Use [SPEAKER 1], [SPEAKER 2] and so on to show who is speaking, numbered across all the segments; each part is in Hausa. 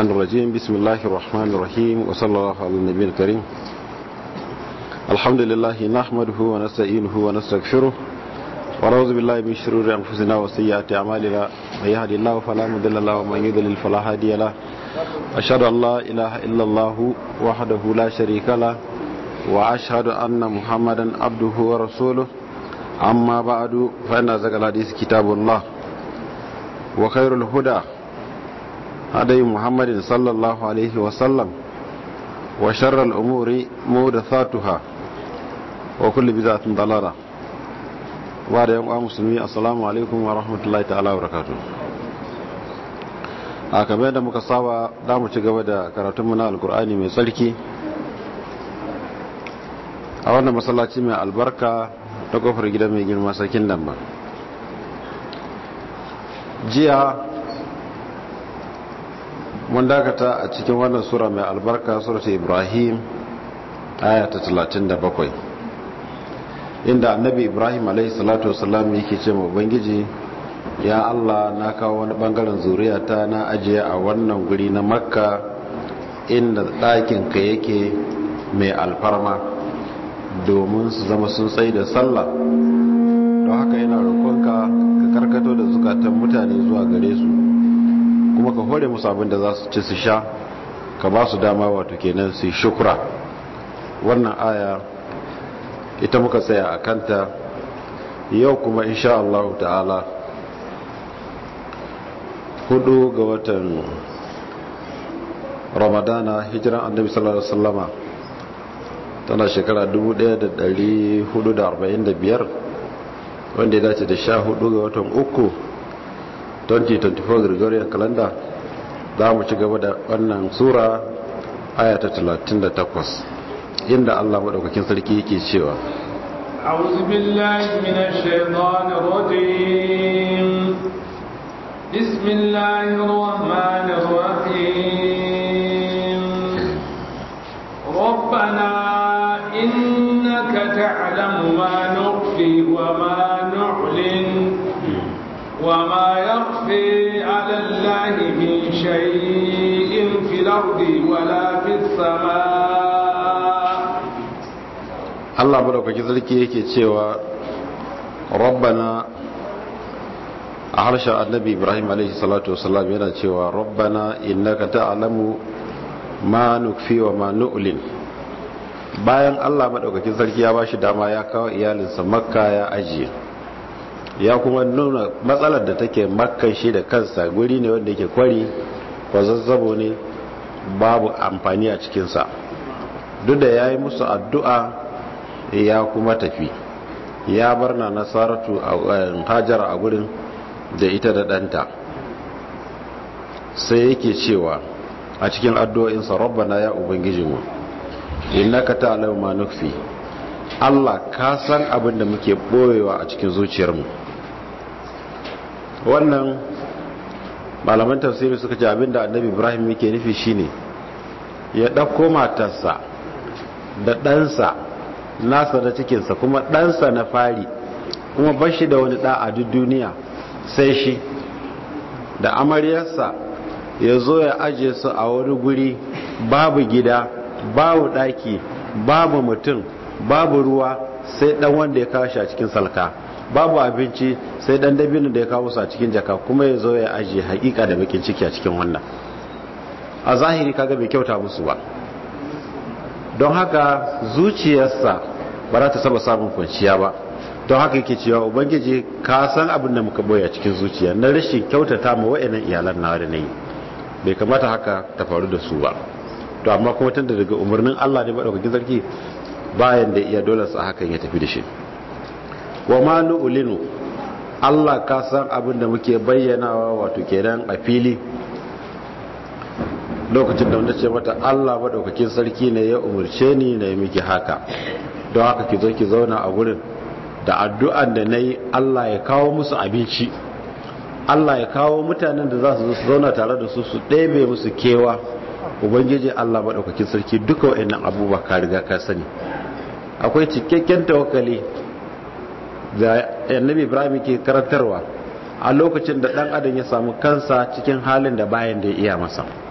[SPEAKER 1] الرجيم بسم الله الرحمن الرحيم وصلى الله على النبي الكريم الحمد لله نحمده ونستعينه ونستغفره ونعوذ بالله من شرور انفسنا وسيئات اعمالنا من يهد الله فلا مضل له ومن يضلل فلا هادي له اشهد ان لا اله الا الله وحده لا شريك له واشهد ان محمدا عبده ورسوله اما بعد فان ذكر الحديث كتاب الله وخير الهدى هدي محمد صلى الله عليه وسلم وشر الأمور محدثاتها وكل بدعة ضلالة بعد يوم مسلمي السلام عليكم ورحمة الله تعالى وبركاته a kamar da muka saba da mu ci gaba da karatunmu na alkur'ani mai tsarki a wannan masallaci mai albarka ta kofar gida mai girma sarkin damba jiya mun dakata a cikin wannan sura mai albarka surata ibrahim aya ta 37 inda annabi ibrahim alaihi salatu wasallam yake ce ma ubangiji ya allah na kawo wani bangaren zuriyata na ajiye a wannan guri na makka inda ɗakinka yake mai alfarma domin su zama sun tsaye da sallah don haka yana roƙonka ka karkato da zukatan mutane zuwa gare su kuma ka hore musu abin da za su ci su sha ka ba su dama wato kenan su shukura wannan aya ita muka tsaya a kanta yau kuma insha Allah ta'ala hudu ga watan ramadana hijiran annabi sallallahu alaihi wasallama tana shekara 1445 wanda ya dace da sha hudu ga watan uku 2024 Gregorian calendar za mu ci gaba da wannan sura aya ta 38 inda Allah madaukakin sarki yake cewa
[SPEAKER 2] أعوذ بالله من الشيطان الرجيم بسم الله الرحمن الرحيم ربنا إنك تعلم ما نخفي وما نعلن وما يخفي على الله من شيء في الأرض ولا في السماء
[SPEAKER 1] Allah madaukaki sarki yake cewa rabbana a harshen annabi Ibrahim alaihi salatu wasallam yana cewa rabbana innaka ta'lamu ma nukfi wa ma nu'lin bayan Allah madaukakin sarki ya bashi dama ya kawo iyalinsa makka ya ajiye ya kuma nuna matsalar da take makkan shi da kansa guri ne wanda yake kwari kwazazzabo ne babu amfani a cikinsa duk da ya yi musu addu'a ya kuma tafi ya bar na nasaratu a hajar a gurin da ita da ɗanta sai yake cewa a cikin addu'o'insa rabbana ya ubangijinmu innaka ta'lamu ma nukfi Allah ka san abin da muke boyewa a cikin zuciyarmu wannan malaman tafsiri suka ce abinda annabi ibrahim yake nufi shine ya ɗauko matarsa da ɗansa nasa da cikinsa kuma ɗansa na fari kuma bashi da wani ɗa a duk duniya sai shi da amaryarsa ya zo ya aje su a wani guri babu gida babu ɗaki babu mutum babu ruwa sai ɗan wanda ya kawo shi a cikin salka babu abinci sai dan dabino da ya kawo su a cikin jaka kuma ya zo ya ajiye hakika da bakin ciki a cikin wannan a zahiri kaga bai kyauta musu ba don haka zuciyarsa ba za ta saba samun kwanciya ba don haka yake cewa ubangiji ka san abin da muka boye a cikin zuciya na rashin kyautata ma wa'annan iyalan na da nayi bai kamata haka ta faru da su ba to amma kuma tunda daga umarnin Allah ne madaukakin sarki bayan da iya dole sa hakan ya tafi da shi wa ma nu'linu Allah ka san abin da muke bayyanawa wato kenan a fili lokacin da wanda ce mata Allah madaukakin sarki ne ya umurce ni na yi miki haka don haka ki zo ki zauna a gurin da addu'an da nayi Allah ya kawo musu abinci Allah ya kawo mutanen da za su zo su zauna tare da su su ɗebe musu kewa ubangiji Allah madaukakin sarki duka wa'annan abubuwa ka riga ka sani akwai cikakken tawakkali da annabi ibrahim ke karantarwa a lokacin da dan adam ya samu kansa cikin halin da bayan da ya iya masa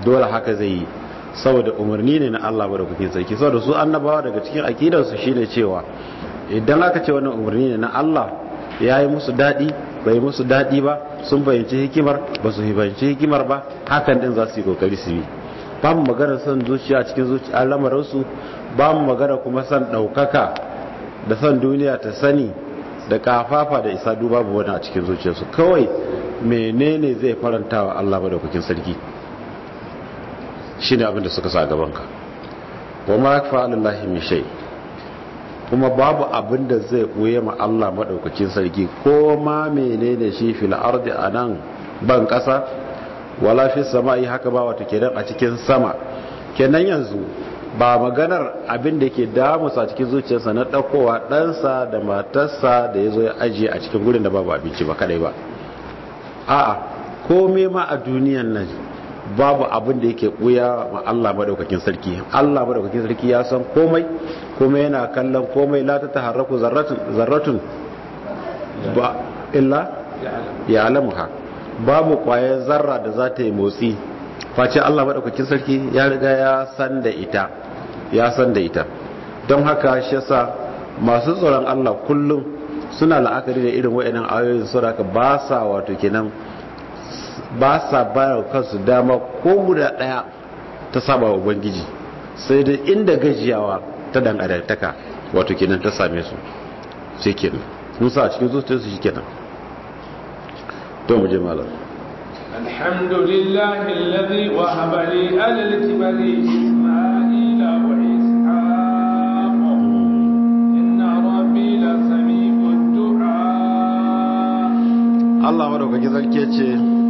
[SPEAKER 1] dole haka zai yi saboda umarni ne na Allah madaukakin sarki saboda su annabawa daga cikin akidarsu shine cewa idan aka ce wannan umarni ne na Allah ya yi musu daɗi bai musu daɗi ba sun fahimci hikimar ba su fahimci hikimar ba hakan din za su yi kokari su yi ba mu magana son zuciya cikin zuciya lamarinsu ba mu magana kuma son ɗaukaka da son duniya ta sani da kafafa da isa duba babu wani a cikin zuciyarsu kawai menene zai faranta wa Allah madaukakin sarki shine abin da suka sa gabanka wa ma yakfa lillahi min shay kuma babu abin da zai ɓoye ma Allah maɗaukakin sarki ko ma menene shi fil ardi anan ban ƙasa wala fi sama'i haka ba wata kenan a cikin sama kenan yanzu ba maganar abin da ke damusa cikin zuciyarsa na ɗaukowa ɗansa da matarsa da ya zo ya ajiye a cikin gurin da babu abinci ba kadai ba a'a komai ma a duniyan nan babu abin da yake buya ma Allah madaukakin sarki Allah madaukakin sarki ya san komai kuma yana kallon komai la ta taharraku zarratun zarratun ba illa ya alamuha babu kwayar zarra da za ta yi motsi face Allah madaukakin sarki ya riga ya san da ita ya san da ita don haka shi yasa masu tsoron Allah kullum suna la'akari da irin wayannan ayoyin saboda ba sa wato kenan ba sa bayar kansu dama ko guda daya ta saba wa ubangiji sai dai inda gajiyawa ta dan adantaka wato kenan ta same su sai kenan sun sa a cikin zuciyarsu shi kenan to mu je malam
[SPEAKER 2] الحمد لله الذي وهب لي على الكبر إسماعيل وإسحاق إن ربي لسميع الدعاء
[SPEAKER 1] Allah madaukaki zarke ce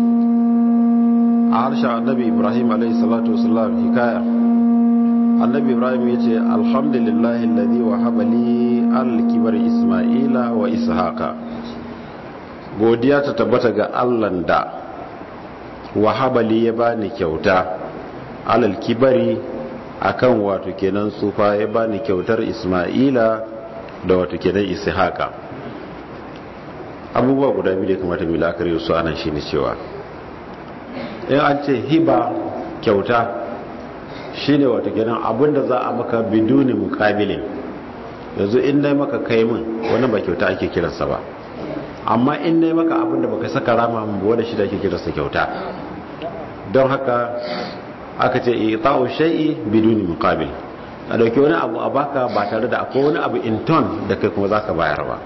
[SPEAKER 1] a harshen annabi Ibrahim alaihi salatu wasallam hikaya annabi Ibrahim ya ce alhamdulillahi alladhi wahaba li al-kibar Isma'ila wa Ishaqa godiya ta tabbata ga Allah da wahaba li ya bani kyauta alal kibari akan wato kenan sufa ya bani kyautar Isma'ila da wato kenan Ishaqa abubuwa guda biyu da kamata mu la'akari su anan shine cewa in an ce hiba kyauta shine wato kenan abinda za a maka biduni muqabilin yanzu in dai maka kai min wani ba kyauta ake kiransa ba amma in dai maka abinda baka saka rama mun ba wanda shi da ake kiransa kyauta don haka aka ce ita'u shay'i biduni muqabil a dauki wani abu a baka ba tare da akwai wani abu in ton da kai kuma zaka bayar ba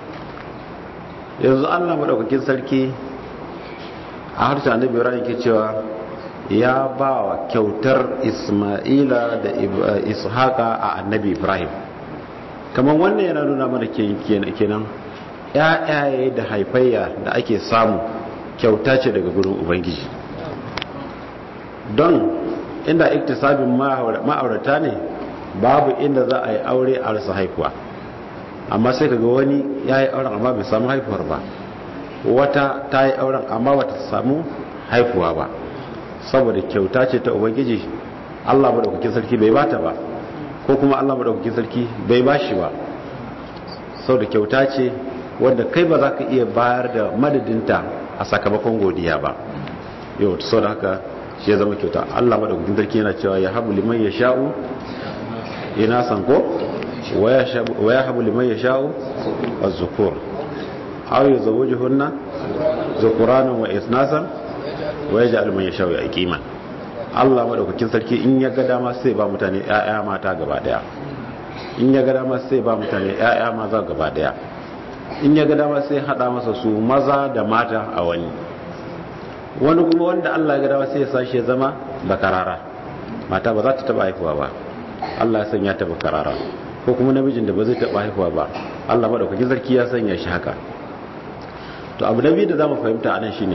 [SPEAKER 1] yanzu Allah madaukakin sarki a harshen annabi Ibrahim ke cewa ya ba wa kyautar Isma'ila da Ishaqa a annabi Ibrahim kamar wannan yana nuna mana kenan ƴaƴaye da haifayya da ake samu kyauta ce daga gurin ubangiji don inda iktisabin ma'aurata ne babu inda za a yi aure a rasa haifuwa amma sai kaga wani ya yi auren amma bai samu haifuwar ba wata ta yi auren amma bata samu haifuwa ba saboda kyauta ce ta ubangiji allah maɗaukakin sarki bai bata ba ko kuma allah maɗaukakin sarki bai bashi ba saboda kyauta ce wanda kai ba za ka iya bayar da madadinta a sakamakon godiya ba yau ta sau da haka shi ya zama kyauta allah maɗaukakin sarki yana cewa ya habu liman ya sha'u ina san ko ويهب لمن يشاء الذكور أو يزوجهن ذكرانا وإثناسا ويجعل من يشاء يقيما Allah madaukakin sarki in ya ga dama sai ba mutane ƴaƴa mata gaba daya in ya ga dama sai ba mutane ƴaƴa maza gaba daya in ya ga dama sai hada masa su maza da mata a wani wani kuma wanda Allah ya ga dama sai ya sashi ya zama bakarara mata ba za ta taba haifuwa ba Allah ya sanya ta bakarara ko kuma namijin da ba zai taɓa haihuwa ba Allah maɗaukakin sarki ya sanya shi haka to abu na biyu da za mu fahimta anan shine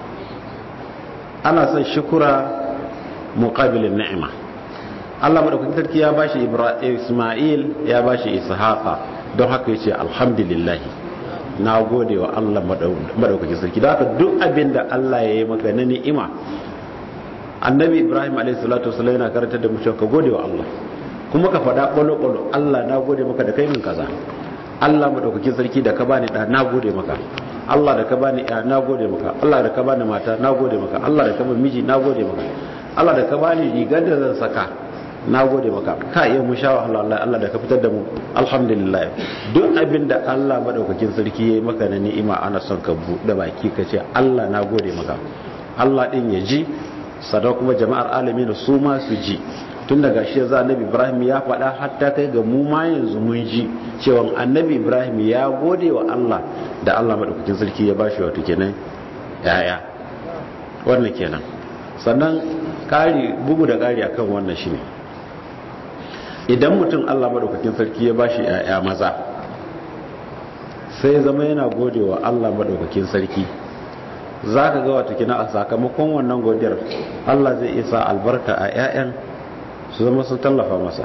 [SPEAKER 1] ana son shukura muqabilin ni'ima Allah maɗaukakin sarki ya bashi Isma'il ya bashi Ishaqa don haka yace alhamdulillah na gode wa Allah maɗaukakin sarki da haka duk abin da Allah ya yi maka na ni'ima annabi Ibrahim alaihi salatu wasallam yana karantar da mu cewa ka gode wa Allah kuma ka faɗa ƙwalo-ƙwalo Allah na gode maka da kai min kaza Allah maɗaukakin sarki da ka bani ɗa na gode maka Allah da ka bani ya na gode maka Allah da ka bani mata na gode maka Allah da ka bani miji na gode maka Allah da ka bani rigar da zan saka na gode maka ka iya mu sha wahala Allah Allah da ka fitar da mu alhamdulillah duk abin da Allah madaukakin sarki yayi maka na ni'ima ana son ka buɗe baki ka ce Allah na gode maka Allah din ya ji sadau kuma jama'ar alamin su ma su ji tun daga shi za annabi Ibrahim ya faɗa hatta kai ga mu ma yanzu mun ji cewa annabi Ibrahim ya gode wa Allah da Allah madaukakin sarki ya bashi wato kenan yaya wannan kenan sannan kari bugu da kari akan wannan shine idan mutum Allah madaukakin sarki ya bashi yaya maza sai zama yana gode wa Allah madaukakin sarki zaka ga wato kina a sakamakon wannan godiyar Allah zai isa albarka a yayan su zama sun tallafa masa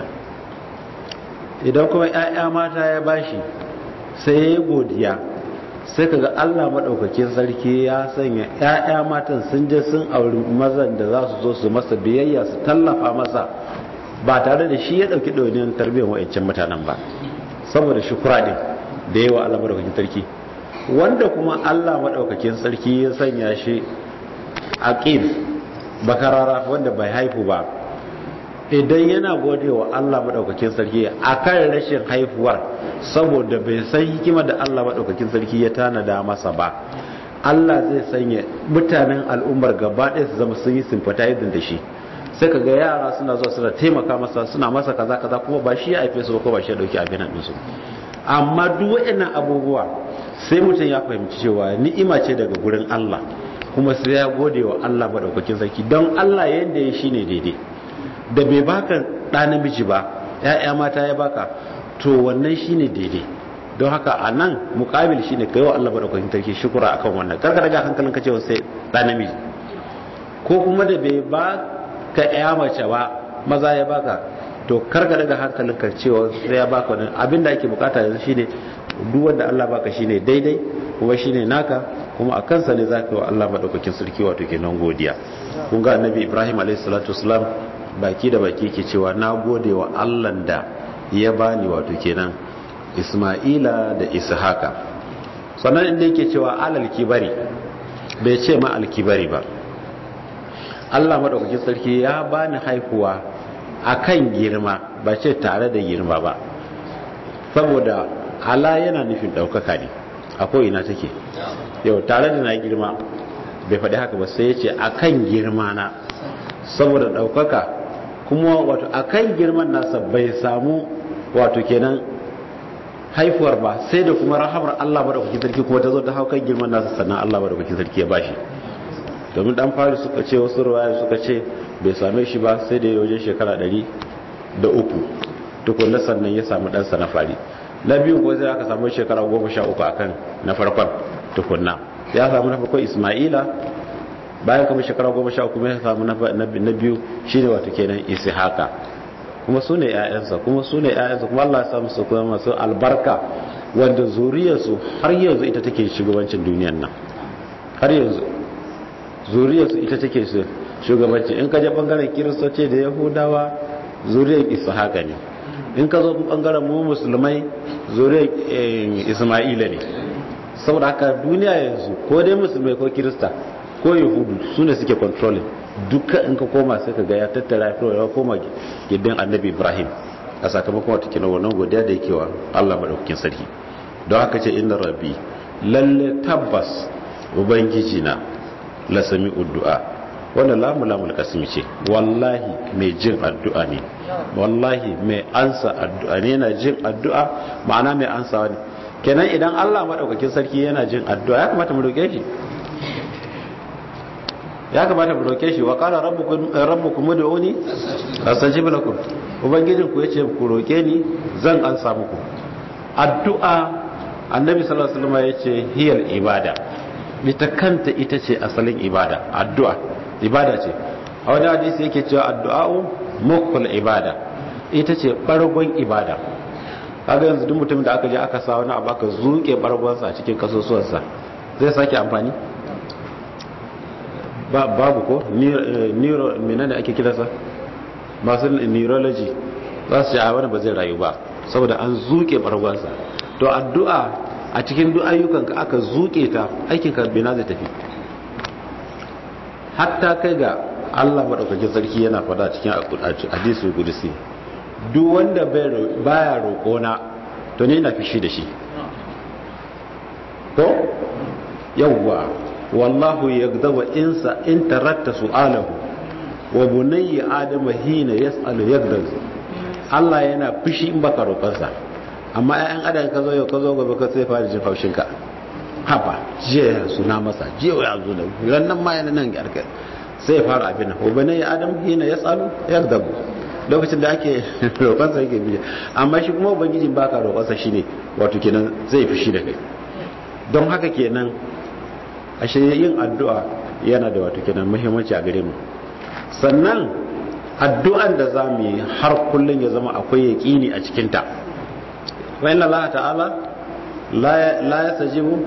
[SPEAKER 1] idan kuma yaya mata ya bashi sai ya godiya sai kaga Allah madaukakin sarki ya sanya ƴaƴa matan sun je sun auri mazan da za su zo su masa biyayya su tallafa masa ba tare da shi ya dauki ɗauniyar tarbiyyar wa'ancan mutanen ba saboda shukura din da yawa Allah madaukakin sarki wanda kuma Allah madaukakin sarki ya sanya shi aqim bakarara wanda bai haifu ba idan yana gode wa Allah maɗaukakin sarki a kan rashin haifuwar saboda bai san hikima da Allah maɗaukakin sarki ya tanada masa ba Allah zai sanya mutanen al'ummar gaba ɗaya su zama sun yi sympathizing da shi sai ka ga yara suna zuwa suna taimaka masa suna masa kaza kaza kuma ba shi ya haife su ba ko ba shi ya dauki abin nan su amma duk waɗannan abubuwa sai mutum ya fahimci cewa ni'ima ce daga gurin Allah kuma sai ya gode wa Allah maɗaukakin sarki don Allah yanda ya shine daidai da bai baka ɗa namiji ba ya'ya mata ya baka to wannan shine daidai don haka a nan mukabil shine kai wa Allah madaukakin sarki shukura akan wannan karka daga hankalin ka cewa sai ɗa namiji ko kuma da bai ba ka ya mace ba maza ya baka to karka daga hankalin ka cewa sai ya baka wannan abin da ake bukata yanzu shine duk wanda Allah baka shine daidai kuma shine naka kuma a kansa ne zaka yi wa Allah madaukakin sarki wato kenan godiya kun ga annabi Ibrahim alaihi salatu wasalam baki da baki ke cewa na gode wa allah da ya bani wato kenan isma'ila da ishaka sannan inda yake cewa alal kibari bai ce ma alkibari ba allah maɗaukakin sarki ya bani haihuwa a kan girma ba ce tare da girma ba saboda ala yana nufin ɗaukaka ne a ko'ina take yau tare da na girma bai faɗi haka ba sai ya ce a kan girma na saboda ɗaukaka kuma wato akan girman nasa bai samu wato kenan haifuwar ba sai da kuma rahamar Allah madaukakin sarki kuma ta zo ta hau kan girman nasa sannan Allah madaukakin sarki ya bashi domin dan fari suka ce wasu ruwaya suka ce bai same shi ba sai da ya wajen shekara ɗari da uku tukunna sannan ya samu ɗansa na fari na biyu ko sai aka samu shekara goma sha uku akan na farkon tukunna ya samu na farkon ismaila bayan kuma shekara goma sha uku ya samu na biyu shi ne wato kenan isi haka kuma su ne ‘ya'yansa kuma su ne ‘ya'yansa kuma Allah ya samu su kuma masu albarka wanda zuriyarsu har yanzu ita take shugabancin duniyan nan har yanzu zuriyarsu ita take shugabanci in ka je bangaren kiristoci da yahudawa zuriyar isa haka ne in ka zo bangaren mu musulmai zuriyar isma'ila ne saboda haka duniya yanzu ko dai musulmai ko kirista ko yahudu su ne suke controlling duka in ka koma sai ka ga ya tattara ya koma gidan annabi ibrahim a sakamakon wata kina wannan godiya da yake wa allah maɗaukakin sarki don haka ce inda rabbi lalle tabbas ubangiji na lasami uddu'a wannan lamu lamul kasimi ce wallahi mai jin addu'a ne wallahi mai ansa addu'a ne yana jin addu'a ma'ana mai ansawa ne kenan idan allah maɗaukakin sarki yana jin addu'a ya kamata mu roƙe shi ya kamata mu roke shi wa qala rabbukum rabbukum ud'uni astajib lakum ubangijin ku yace ku roke ni zan ansa muku addu'a annabi sallallahu alaihi wasallam yace hiyal ibada ita kanta ita ce asalin ibada addu'a ibada ce a wani hadisi yake cewa addu'a'u mukul ibada ita ce bargon ibada kaga yanzu duk mutumin da aka je aka sa wani abu aka zuke bargonsa a cikin kasusuwansa zai sake amfani babu ko neuro menene ake kiransa masu neurology za su ce a wani ba zai rayu ba saboda an zuke bargonsa to addu'a a cikin duk ayyukanka aka zuke ta aikinka bina zai tafi hatta kai ga Allah madaukakin sarki yana fada cikin hadisi kudusi duk wanda baya roƙona to ne na fishi da shi ko yawwa wallahu yagdabu insa in taratta su'alahu wa bunayya adama hina yas'alu yagdabu Allah yana fushi in baka roƙonsa amma ƴaƴan adam ka zo yau ka zo gobe ka sai fara jin haushin ka haba jiya ya suna masa jiya ya zo da rannan ma yana nan garka sai fara abin wa bunayya adam hina yas'alu yagdabu lokacin da ake roƙonsa yake biya amma shi kuma ubangijin baka roƙonsa shine wato kenan zai fushi da kai don haka kenan ashe yin addu'a yana da wato kenan muhimmanci a gare mu sannan addu'an da za mu yi har kullum ya zama akwai yaƙini a cikinta wa inna Allah ta'ala la ya sajibu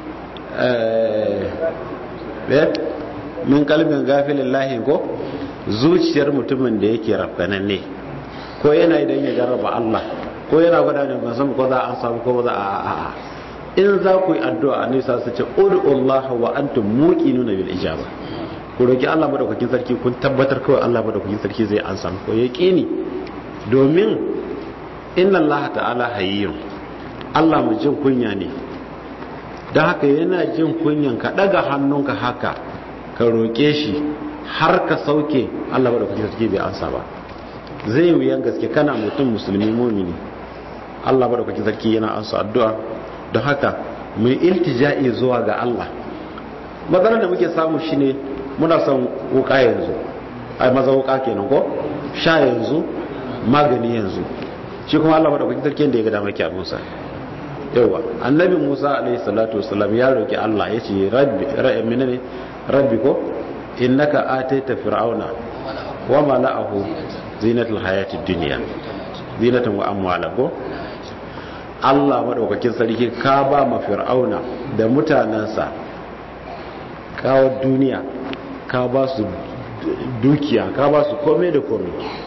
[SPEAKER 1] min kalbin gafilin lahin ko zuciyar mutumin da yake rafkanan ne ko yana idan ya jarraba Allah ko yana gwada ne ban san ko za a samu ko za a a'a in za ku yi addu'a ne sa su ce ud'ullah wa antum muqinuna bil ijaba ku roki Allah madaukakin sarki kun tabbatar kawai Allah madaukakin sarki zai ansa ko yaqini domin inna Allah ta'ala hayyun Allah mu jin kunya ne dan haka yana jin kunyan ka daga hannunka haka ka roke shi har ka sauke Allah madaukakin sarki bai ansa ba zai wuyan gaske kana mutum musulmi mumini Allah madaukakin sarki yana ansa addu'a don haka mu yi iltija'i zuwa ga Allah matsalar da muke samu shine muna son wuka yanzu ai maza wuka kenan ko sha yanzu magani yanzu shi kuma Allah madaukakin sarki da ya ga dama ki abunsa yawa annabi Musa alaihi salatu wasallam ya roki Allah yace rabbi ra'i minane rabbi ko innaka ataita fir'auna wa mala'ahu zinatul hayatid dunya zinatan wa amwalan ko Allah maɗaukakin sarki ka ba ma fir'auna da mutanensa kawo duniya ka ba su dukiya ka ba su kome da kome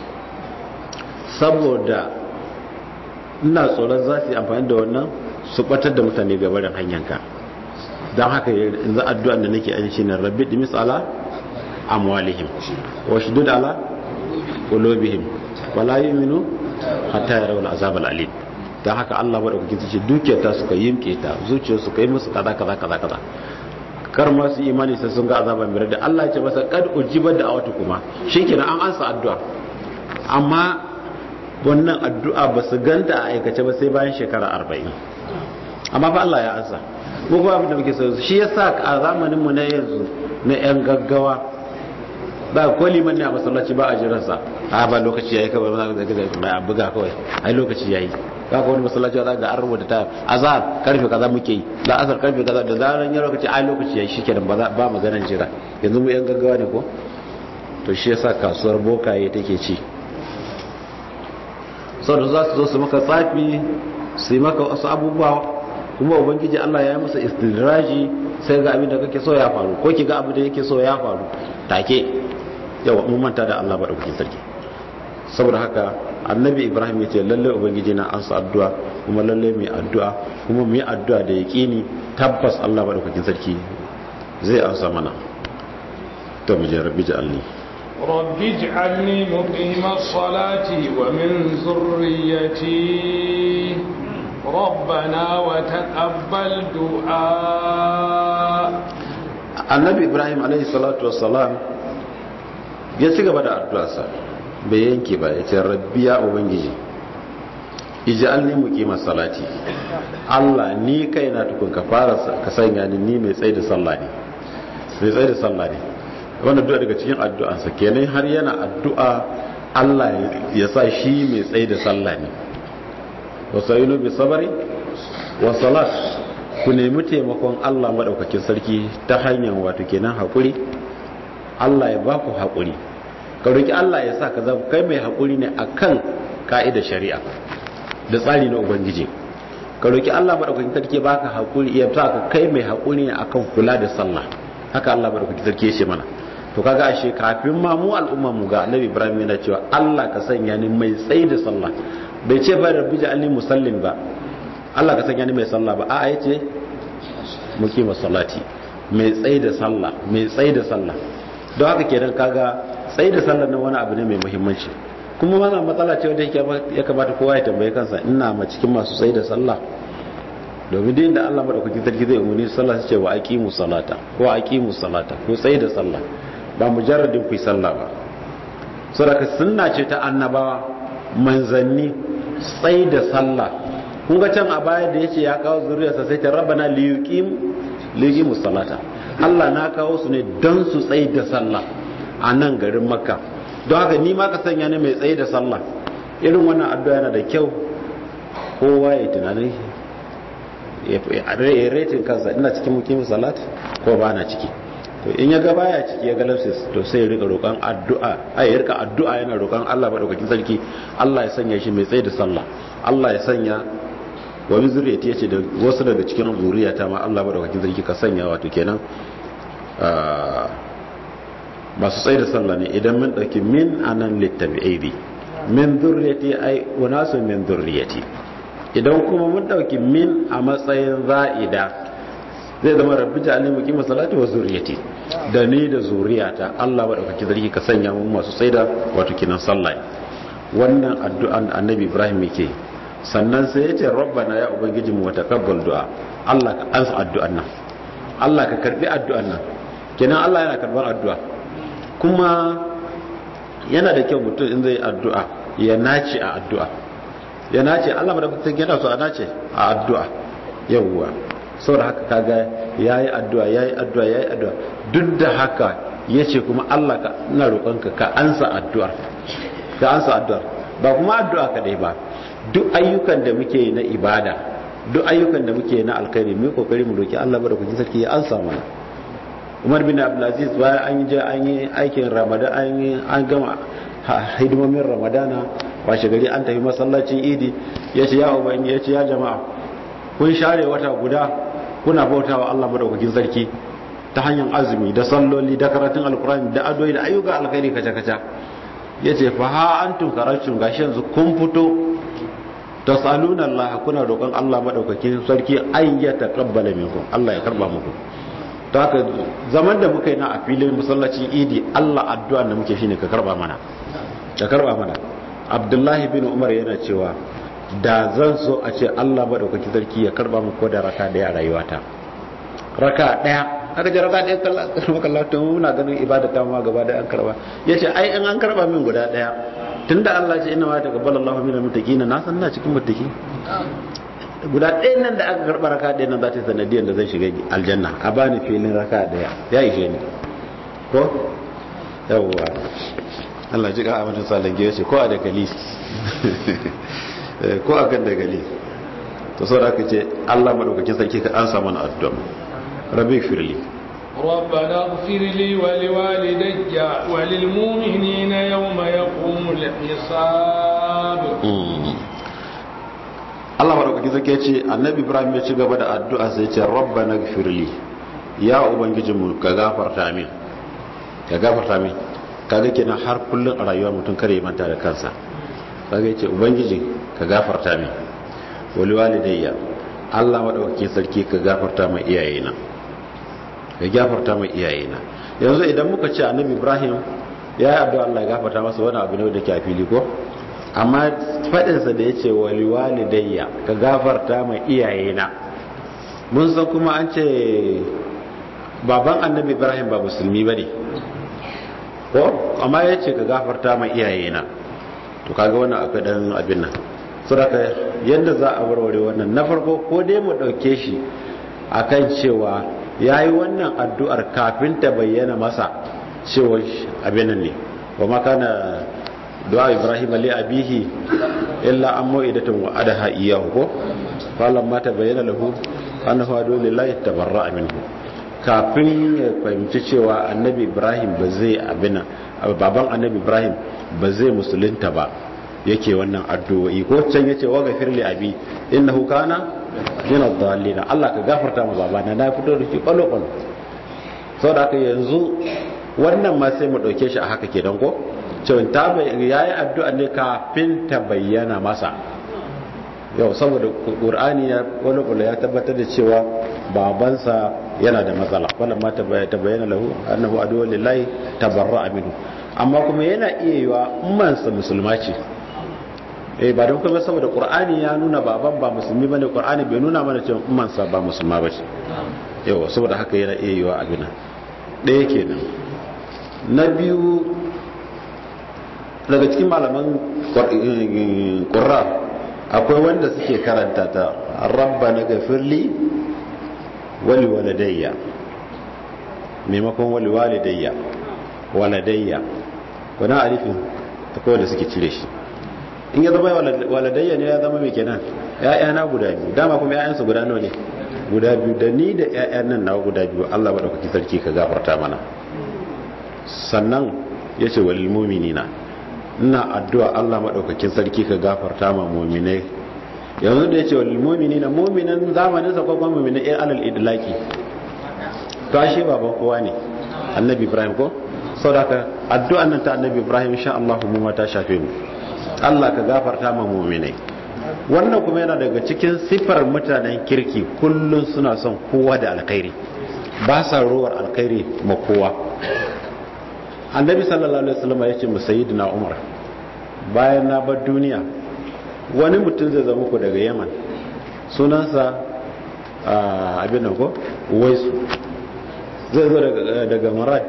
[SPEAKER 1] saboda ina tsoron za su yi amfani da wannan su batar da mutane gabarin hanyanka don haka yanzu addu'an da nake an shi ne rabbi dimis ala amwalihim wa shudud ala qulubihim wala yu'minu hatta yarawul azab al-alim don haka Allah maɗaukakin su ce dukiyar ta suka yimke ta zuciyar su kai musu kaza kaza kaza kaza kar ma su imani sai sun ga azaban mai da Allah ya ce masa kad ujiba da awatu kuma shikenan an ansa addu'a amma wannan addu'a ba su ganta a aikace ba sai bayan shekara arba'in amma fa Allah ya ansa mu kuma abin da muke so shi yasa a zamanin mu na yanzu na yan gaggawa ba ko liman ne a masallaci ba a jiransa a ba lokaci yayi kawai ba za ka buga kawai ai lokaci yayi kaga wani masallaci za ga an rubuta ta azhar karfe kaza muke yi la azhar karfe kaza da zaran ya lokaci ai lokaci yayi shikenan ba ba maganar jira yanzu mu yan gaggawa ne ko to shi yasa kasuwar bokaye take ci saboda za su zo su maka tsafi su yi maka wasu abubuwa kuma ubangiji Allah ya yi masa istidraji sai ga abin da kake so ya faru ko ki ga abin da yake so ya faru take yawa mun manta da Allah ba da sarki saboda haka annabi ibrahim ya ce lalle ubangiji na ansa addu'a kuma lalle mai addu'a kuma mu yi addu'a da yaqini tabbas Allah madaukakin sarki zai ansa mana to mu je rabbi ja'alni
[SPEAKER 2] رب اجعلني مقيم الصلاة ومن ذريتي ربنا وتقبل دعاء
[SPEAKER 1] annabi ibrahim alaihi salatu wassalam ya ci gaba da addu'arsa bai yanke ba ya ce rabbi ya ubangiji ij'alni muqima salati Allah ni kaina tukun ka fara ka sanya ni ni mai tsaye da sallah ne mai tsaye da sallah ne wannan du'a daga cikin addu'ansa kenan har yana addu'a Allah ya sa shi mai tsaye da sallah ne wasayinu bi sabari wa salat ku nemi taimakon Allah madaukakin sarki ta hanyar wato kenan hakuri Allah ya baku hakuri ka roki Allah ya sa ka zama kai mai hakuri ne akan ka'idar shari'a da tsari na ubangiji ka roki Allah madaukakin sarki baka hakuri ya sa ka kai mai hakuri ne akan kula da sallah haka Allah madaukakin sarki ya ce mana to kaga ashe kafin ma mu al'umma mu ga Annabi Ibrahim yana cewa Allah ka sanya ni mai tsayi da sallah bai ce ba rabbi ja'alni musallin ba Allah ka sanya ni mai sallah ba a'a yace muqima salati mai tsayi da sallah mai tsayi da sallah don haka kenan kaga tsaye da sallar nan wani abu ne mai muhimmanci kuma mana matsala ce wadda ya kamata kowa ya tambaye kansa ina ma cikin masu tsaye da sallah domin din da Allah madaukakin sarki zai umarni sallah su ce wa aqimu salata ko aqimu salata ko tsaye da sallah ba mujarradin ku sallah ba saboda sunna ce ta annabawa manzanni tsaye da sallah kun ga can a baya da yace ya kawo zuriyarsa sai ta rabbana liyuqim liyuqimus salata Allah na kawo su ne don su tsaye da sallah a nan garin makka don haka ni ma ka sanya ne mai tsaye da sallah irin wannan addu'a yana da kyau kowa ya tunanin ya retin kansa ina cikin mukimin salat ko ba na ciki to in ya ga baya ciki ya ga lafsis to sai ya rika roƙon addu'a ai ya rika addu'a yana roƙon Allah madaukakin sarki Allah ya sanya shi mai tsaye da sallah Allah ya sanya wani zuriyati yace da wasu daga cikin zuriyata ma Allah madaukakin sarki ka sanya wato kenan masu tsaye da sallah ne idan mun dauki min anan littabi'i min zurriyati ai unasu min zurriyati idan kuma mun dauki min a matsayin za'ida zai zama rabbi ja'alni muqima salati wa zurriyati da ni da zuriyata Allah madaukaki zarki ka sanya mu masu tsaida wato kinan sallah wannan addu'an annabi Ibrahim yake sannan sai yace rabbana ya ubangiji mu taqabbal du'a Allah ka ansa addu'an nan Allah ka karbi addu'an nan kenan Allah yana karbar addu'a kuma yana da kyau mutum in zai addu'a ya nace a addu'a ya nace Allah madaukakin yana so a nace a addu'a yawwa saboda haka kaga yayi addu'a yayi addu'a yayi addu'a duk da haka yace kuma Allah ka ina roƙonka ka ansa addu'ar ka ansa addu'ar ba kuma addu'a kadai ba duk ayyukan da muke na ibada duk ayyukan da muke na alkhairi mu kokari mu roki Allah madaukakin sarki ya ansa mana Umar bin Abdulaziz bayan an je an yi aikin Ramadan an yi an gama hidimomin Ramadana washe gari an tafi masallacin Idi yace ya ubangi yace ya jama'a kun share wata guda kuna bautawa Allah madaukakin sarki ta hanyar azumi da salloli da karatun alkurani da adoyi da ayyuka alkhairi kaca-kaca ya ce fa ha an tunkararcin gashi yanzu kun fito ta saluna Allah kuna roƙon Allah madaukakin sarki an ya taqabbala minkum Allah ya karba muku ta haka zaman da muka yi na a filin masallacin idi Allah addu'a da muke shine ka karba mana ka karba mana Abdullahi bin Umar yana cewa da zan so a ce Allah madaukakin sarki ya karba mu ko da raka daya a rayuwata raka daya aka ji raka daya kallon kallon to muna ganin ibada ta ma gaba da an karba yace ai in an karba min guda daya tunda Allah ce inna ma taqabbala Allahu minal muttaqin na san na cikin muttaqi guda ɗayan nan da aka karba raka ɗaya nan za ta yi sanadiyar da zai shiga aljanna a bani filin raka daya ya ishe ni ko yawwa Allah ji ka amince salange yace ko a dagali ko a kan dagali to sau da aka ce allah maɗaukakin sarki ka an samu na addu'a rabbi firli
[SPEAKER 2] ربنا اغفر لي ولوالدي وللمؤمنين يوم يقوم الحساب
[SPEAKER 1] Allah maɗaukakin sarki ya ce annabi Ibrahim ya ci gaba da addu'a sai ce rabbana gfirli ya ubangijinmu ka gafarta min ka gafarta min kaga kenan har kullun a rayuwar mutum kare manta da kansa kaga yace ubangiji ka gafarta min wali walidayya Allah madaukakin sarki ka gafarta mai iyayena ka gafarta mai iyayena yanzu idan muka ce annabi Ibrahim ya yi addu'a Allah ya gafarta masa wani abu ne da ke a fili ko amma fadin sa da yace wali walidayya ka gafarta mai iyayena mun san kuma an ce baban annabi Ibrahim ba musulmi bane ko amma yace ka gafarta mai iyayena to kaga wannan akwai dan abin nan saboda yadda za a warware wannan na farko ko dai mu dauke shi akan cewa yayi wannan addu'ar kafin ta bayyana masa cewa abin nan ne wa makana du'a ibrahim li abihi illa an mu'idatun wa adaha iyahu ko falan ma ta bayyana lahu annahu adu lillahi tabarra'a minhu kafin ya fahimci cewa annabi ibrahim ba zai abin baban annabi ibrahim ba zai musulunta ba yake wannan addu'o'i ko can yace wa gafir li abi innahu kana min ad-dallin Allah ka gafarta mu babana na fito da shi kwalo kwalo saboda haka yanzu wannan ma sai mu dauke shi a haka kenan ko cewa ta yayi addu'a ne kafin ta bayyana masa yau saboda qur'ani ya kwalo kwalo ya tabbatar da cewa babansa yana da matsala wannan ma ta bayyana lahu annahu aduwwul lillahi tabarra'a minhu amma kuma yana iya yiwa ummansa musulma ce eh ba don kuma saboda qur'ani ya nuna baban ba musulmi bane qur'ani bai nuna mana cewa ummansa ba musulma bace yawa saboda haka yana iya yiwa abin nan ɗaya kenan na biyu daga cikin malaman ƙurra akwai wanda suke karanta ta rabba na gafirli wali waladayya maimakon wali walidayya waladayya wani alifin akwai wanda suke cire shi in ya zama waladayya ne ya zama mai kenan ya'yana guda biyu dama kuma ya'yansu guda nawa ne guda biyu da ni da ya'yan nan nawa guda biyu Allah maɗaukaki sarki ka gafarta mana sannan ya ce walil muminina ina addu'a Allah maɗaukakin sarki ka gafarta ma muminai yanzu da ya ce walil muminina muminan zamanin sa kwakwan muminai ɗin alal idlaki to ashe baban kowa ne annabi ibrahim ko sau da ka addu'an nan ta annabi ibrahim sha Allah mu ma ta shafe mu Allah ka gafarta ma muminai wannan kuma yana daga cikin sifar mutanen kirki kullum suna son kowa da alkhairi ba sa rowar alkhairi ma kowa annabi sallallahu alaihi wasallam ya ce mu sayyidina umar bayan na bar duniya wani mutum zai zama ku daga yaman sunansa abin nan ko waisu zai zo daga marat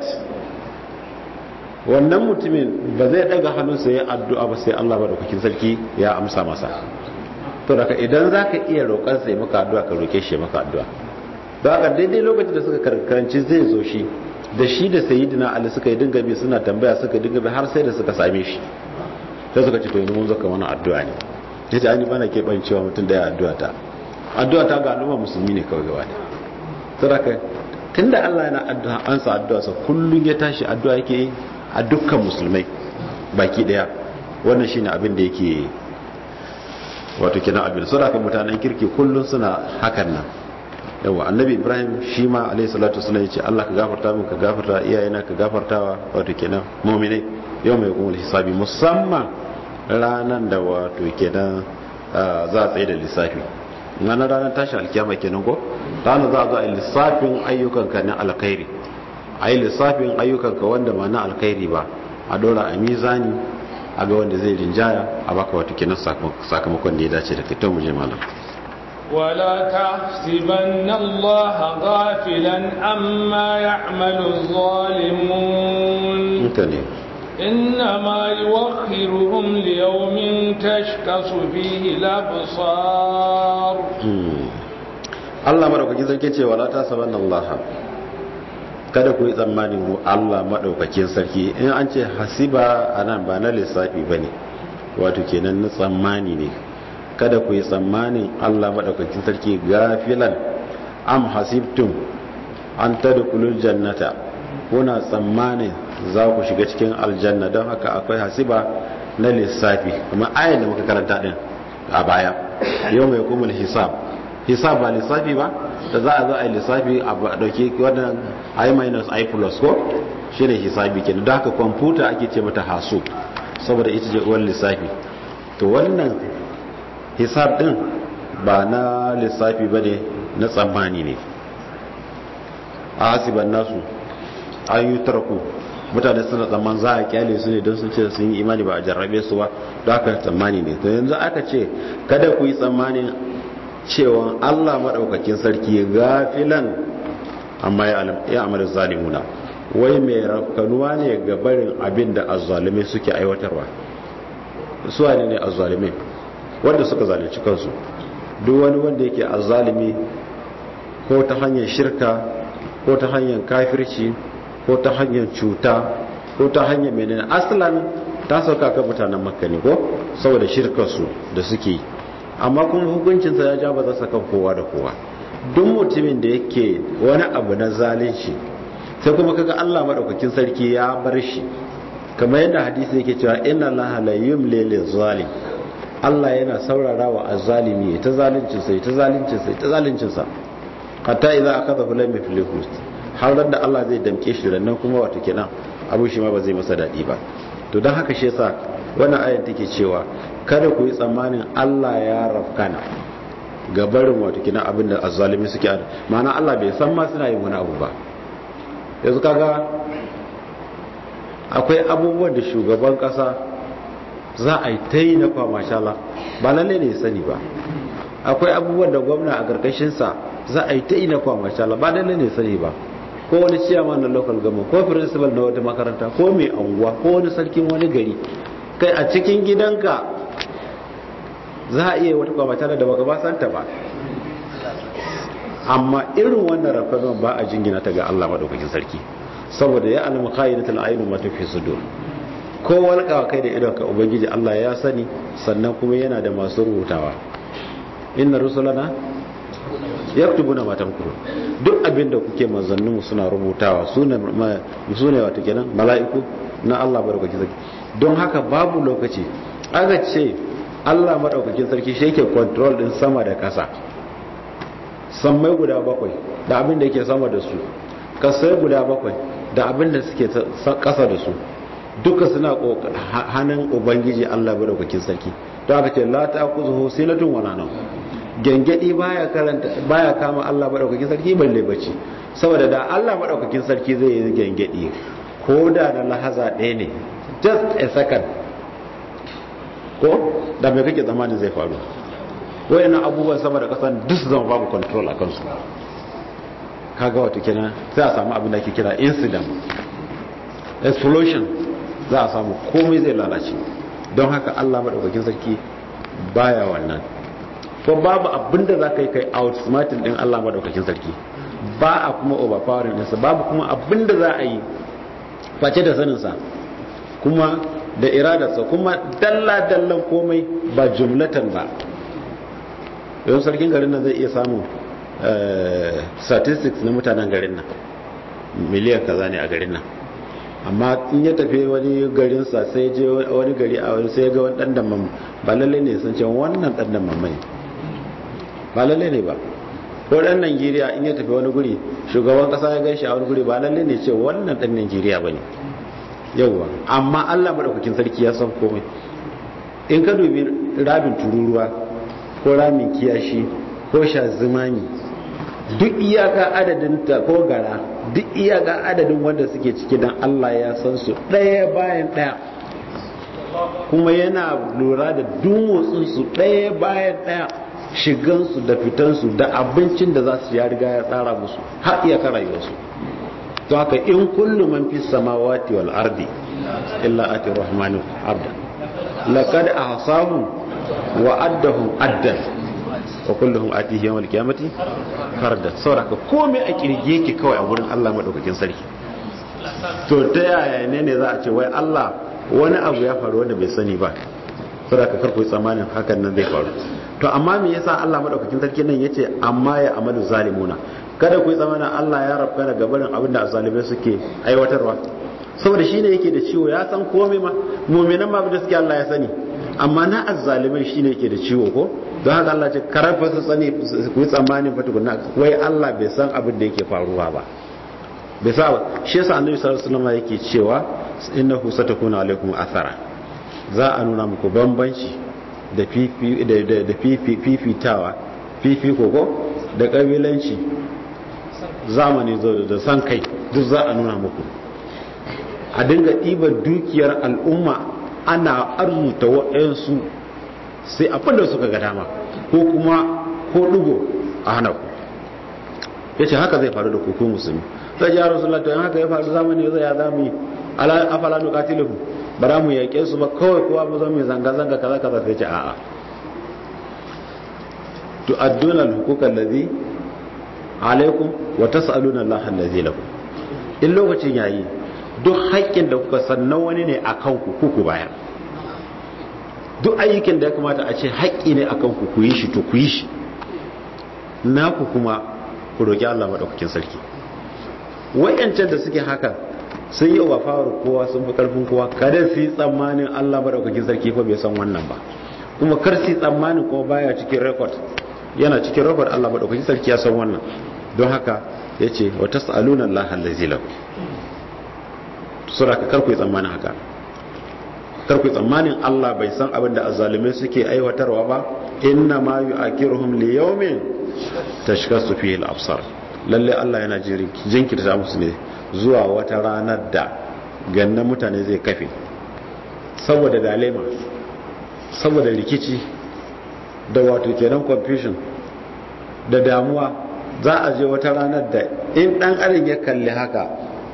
[SPEAKER 1] wannan mutumin ba zai daga hannunsa ya addu'a ba sai Allah ba da kukin sarki ya amsa masa to daga idan za ka iya roƙar sai maka addu'a ka roƙe shi maka addu'a don haka daidai lokacin da suka karkaranci zai zo shi da shi da sayidina ali suka yi dinga bi suna tambaya suka dinga bi har sai da suka same shi sai suka ce to yanzu mun zaka wani addu'a ne ya ce ani bana keɓancewa mutum da ya addu'a ta addu'a ta ga al'umma musulmi ne kawai gaba da saboda tunda Allah yana addu'a ansa addu'a sa kullun ya tashi addu'a yake yi a dukkan musulmai baki daya wannan shine abin da yake wato kina abin saboda mutanen kirki kullun suna hakan nan yawa annabi ibrahim shi ma alayhi salatu wasallam yace Allah ka gafarta min ka gafarta iyayena ka gafartawa wato kenan mu'minai yau mai kuma hisabi musamman ranan da wato kenan za a tsaye da lissafi ranar ranar tashin alkiyama kenan ko ranar za a zo a lissafin ayyukan ka na alkhairi a yi lissafin ayyukan ka wanda ba na alkhairi ba a dora a mizani a ga wanda zai rinjaya a baka wato kenan sakamakon da ya dace da kai to mu je malam
[SPEAKER 2] ولا تحسبن الله غافلا عما يعمل الظالمون
[SPEAKER 1] mutane
[SPEAKER 2] إنما يوخرهم ليوم تشخص فيه الأبصار
[SPEAKER 1] Allah madaukakin sarki ce wala ta saban Allah kada ku yi tsammanin Allah madaukakin sarki in an ce hasiba anan ba na lissafi bane wato kenan na tsammani ne kada ku yi tsammanin Allah maɗaukakin sarki gafilan am hasibtum an tadkhulul jannata kuna tsammanin za ku shiga cikin aljanna don haka akwai hasiba na lissafi kuma ayan da muka karanta din a baya yau mai kumul hisab hisab ba lissafi ba da za a zo a yi lissafi a dauke wannan i minus i plus ko shine hisabi kenan don haka kwamfuta ake ce mata hasu saboda ita ce uwar lissafi to wannan hisab din ba na lissafi ba ne na tsammani ne a hasiban nasu an yi tarku mutane suna tsamman za a kyale su ne don sun ce sun yi imani ba a jarrabe su ba da aka tsammani ne to yanzu aka ce kada ku yi tsammanin cewa allah maɗaukakin sarki gafilan amma ya amalin zalimuna wai mai rafkanuwa ne ga barin abin da azzalumai suke aiwatarwa su ne ne azzalumai wanda suka zalunci kansu duk wani wanda yake azzalimi ko ta hanyar shirka ko ta hanyar kafirci ko ta hanyar cuta ko ta hanyar menene asalan ta sauka kan mutanen makka ne ko saboda shirkarsu da suke yi amma kuma hukuncinsa ya ja ba za su kan kowa da kowa duk mutumin da yake wani abu na zalunci sai kuma kaga Allah madaukakin sarki ya bar shi kamar yadda hadisi yake cewa inna allaha la yumli lil zalim Allah yana saurara wa azzalimi ta zalincin sai ta zalincin sai ta zalincin sa hatta idza akadahu lam yuflihu har da Allah zai damke shi da nan kuma wato kenan abu shi ma ba zai masa dadi ba to dan haka shi yasa wannan ayat take cewa kada ku yi tsammanin Allah ya rafkana ga barin wato kina abin da azzalimi suke ma'ana Allah bai san ma suna yin wani abu ba yanzu kaga akwai abubuwan da shugaban kasa za a yi ta yi na kwama shala ba lalle ne sani ba akwai abubuwan da gwamna a karkashinsa za a yi ta yi na kwama shala ba lalle ne sani ba ko wani ciyaman na local government ko principal na wata makaranta ko mai anguwa ko wani sarkin wani gari kai a cikin gidanka za a iya wata kwamata da baka ba santa ba amma irin wannan rafazon ba a jingina ta ga Allah madaukakin sarki saboda ya alamu khayinatul aynu ma tafi sudur ko walƙawa kai da idon ka ubangiji Allah ya sani sannan kuma yana da masu rubutawa inna rusulana yaktubuna ma tamkuru duk abin da kuke manzanninmu suna rubutawa su ne wata kenan mala'iku na Allah madaukakin sarki don haka babu lokaci aka ce Allah madaukakin sarki shi yake control din sama da kasa sammai guda bakwai da abin da yake sama da su kasai guda bakwai da abin da suke kasa da su duka suna hannun ubangiji Allah madaukakin sarki don haka ce la ta'khudhuhu sinatun wala nawm gengedi baya karanta baya kama Allah madaukakin sarki balle bacci saboda da Allah madaukakin sarki zai yi gengedi ko da na lahaza ɗaya ne just a second ko da me kake zamanin zai faru wayannan abubuwan sama da kasan duk su zama babu control akan su kaga wato kenan sai a samu abin da ake kira incident explosion za a samu komai zai lalace don haka Allah madaukakin sarki baya wannan ko babu abinda za ka yi kai outsmarting din Allah madaukakin sarki ba a kuma overpowering ɗinsa babu kuma abinda za a yi face da saninsa kuma da iradarsa kuma dalla-dallan komai ba jumlatan ba yau sarkin garin nan zai iya samun statistics na mutanen garin nan miliyan kaza ne a garin nan amma in ya tafi wani garinsa sai je wani gari a wani sai ga wani ɗan damam ba lallai ne sun ce wannan ɗan damam ne ba lalle ne ba ko dan Najeriya in ya tafi wani guri shugaban kasa ya gaishe a wani guri ba lalle ne ce wannan dan Najeriya bane yawa amma Allah madaukakin sarki ya san komai in ka dubi rabin tururuwa ko ramin kiyashi ko shazimani duk iyaka adadin ta ko gara duk iyaka adadin wanda suke ciki dan Allah ya san su ɗaya bayan ɗaya kuma yana lura da dumotsin su ɗaya bayan ɗaya shigansu da fitansu da abincin da za su ya riga ya tsara musu har iya ka rayuwarsu to haka in kullu man fi samawati wal ardi illa ati rahmanu abda laqad ahsahum wa addahum addan wa kulluhum atihi yawmal qiyamati farda sauraka komai a kirge yake kawai a wurin Allah madaukakin sarki to ta yaya ne ne za a ce wai Allah wani abu ya faru wanda bai sani ba sauraka karku tsammanin hakan nan zai faru to amma me yasa Allah madaukakin sarki nan yace amma ya amalu zalimuna kada ku yi tsammanin Allah ya rabka da gabarin abin da zalimai suke aiwatarwa saboda shine yake da ciwo ya san komai ma mu'minan ma da suke Allah ya sani amma na azzalimai shine yake da ciwo ko don haka Allah ce karafa su tsani ku yi tsammanin fa tukunna wai Allah bai san abin da yake faruwa ba bai sa ba shi yasa annabi sallallahu alaihi wasallam yake cewa innahu satakuna alaikum athara za a nuna muku bambanci da fifitawa fifiko ko da kabilanci zamani zo da san kai duk za a nuna muku a dinga ɗiba dukiyar al'umma ana arzuta waɗansu sai abin da suka ga dama ko kuma ko ɗugo a hana ku ya ce haka zai faru da kuku musulmi sai ji yaro sullata yan haka ya faru zamani zai ya zami afala nukatiluhu ba za mu yaƙe su ba kawai kowa mu zama mai zanga-zanga kaza kaza sai ce a'a tu'adduna al-huquqa allazi alaikum wa tas'aluna Allah allazi lakum in lokacin yayi duk haƙƙin da kuka san na wani ne akan ku ku bayar duk ayyukan da ya kamata a ce haƙƙi ne akan ku ku yi shi to ku yi shi naku kuma ku roki Allah madaukakin sarki wayancan da suke haka sun yi wa faru kowa sun fi karfin kowa kada su yi tsammanin Allah madaukakin sarki fa bai san wannan ba kuma kar su yi tsammanin kuma baya cikin record yana cikin record Allah madaukakin sarki ya san wannan don haka yace wa tasaluna Allah allazi lahu sura ka kar ku yi tsammanin haka kar ku yi tsammanin Allah bai san abin da azzalimai suke aiwatarwa ba inna ma yu'akiruhum li yawmin tashkasu fihi al-absar lalle Allah yana jinkirta musu ne zuwa wata ranar da ganna mutane zai kafe saboda dalema saboda rikici da wato kenan confusion da damuwa za a je wata ranar da in dan adam ya kalli haka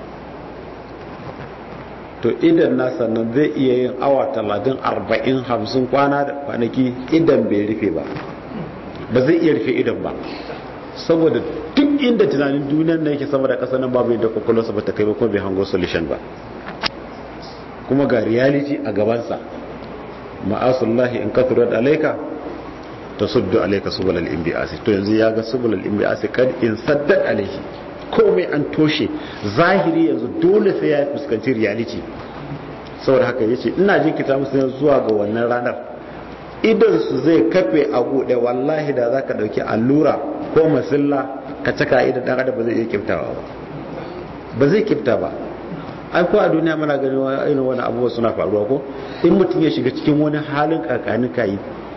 [SPEAKER 1] to idan nasa nan zai iya yin awa talatin arba'in hamsin kwana da kwanaki idan bai rufe ba ba zai iya rufe idan ba saboda duk inda tunanin duniyar nan yake sama da ƙasa nan babu yadda kwakwalwarsa ba ta kai ba kuma bai hango solution ba kuma ga reality a gabansa ma'asullahi in kathurat alaika ta suddu alaika subul al-inbi'asi to yanzu ya ga subul al-inbi'asi kad in saddad alaihi komai an toshe zahiri yanzu dole sai ya fuskanci reality saboda haka yace ina jinkita musu yanzu zuwa ga wannan ranar idan su zai kafe a bude wallahi da zaka dauki allura ko masilla ka caka idan dan adam ba zai iya kiftawa ba ba zai kifta ba ai ko a duniya muna ganin irin wani abubuwa suna faruwa ko in mutum ya shiga cikin wani halin kakanin kayi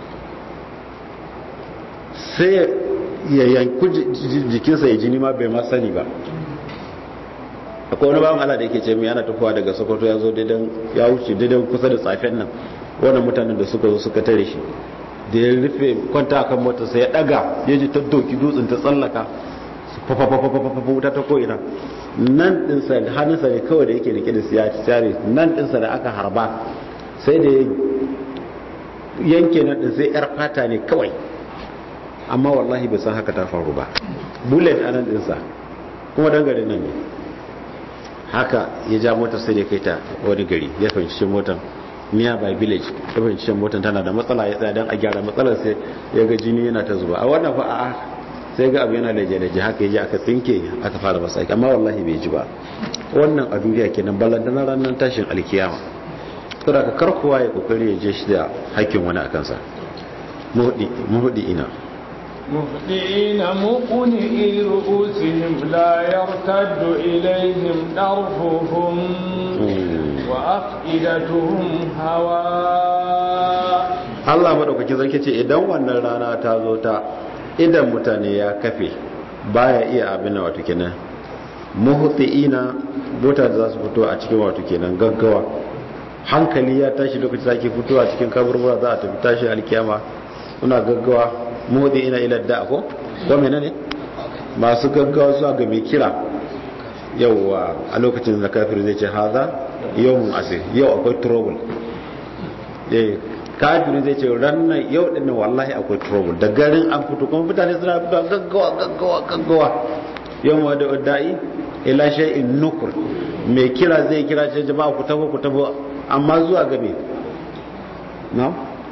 [SPEAKER 1] sai ya yanku jikinsa ya jini ma bai ma sani ba akwai wani bawan Allah da yake ce mai yana tafowa daga sokoto ya zo daidan ya wuce daidan kusa da tsafen nan wannan mutanen da suka zo suka tare shi da ya rufe kwanta akan mota sai ya daga ya ji ta doki dutsen ta tsallaka fafafafafafafa wuta ta ko'ina nan dinsa hannunsa ne kawai da yake rike da siya tare nan dinsa da aka harba sai da yanke nan din sai yar fata ne kawai amma wallahi bai san haka ta faru ba bullet a nan dinsa kuma dan garin nan ne haka ya ja motar sai da kai ta wani gari ya fahimci motar miya by village ya fahimci motar tana da matsala ya tsaya don a gyara matsalar sai ya ga jini yana ta zuba a wannan fa a sai ga abu yana laje-laje haka ya ji aka tsinke aka fara masa aiki amma wallahi bai ji ba wannan a duniya kenan ballantana ranar tashin alkiyama saboda ka karkowa ya kokari ya je shi da hakkin wani a kansa muhudi ina
[SPEAKER 2] مهدئين مقنئي رؤوسهم لا يرتد إليهم طرفهم وأفئدتهم هواء
[SPEAKER 1] Allah madaukaki zarki ce idan wannan rana ta zo ta idan mutane ya kafe baya iya abin wato kenan muhtiina mota da za su fito a cikin wato kenan gaggawa hankali ya tashi lokacin da ake fito a cikin kaburbura za a tafi tashi alkiyama suna gaggawa muhtiina ila da ko ko menene masu gaggawa zuwa ga mai kira yauwa a lokacin da kafir zai ce haza yawmun asir yau akwai trouble eh kafiri zai ce rannan yau din nan wallahi akwai trouble da garin an fito kuma mutane suna fito gaggawa gaggawa gaggawa yau ma da da'i ila shay'in nukur mai kira zai kira ce jama'a ku tabo ku tabo amma zuwa ga me na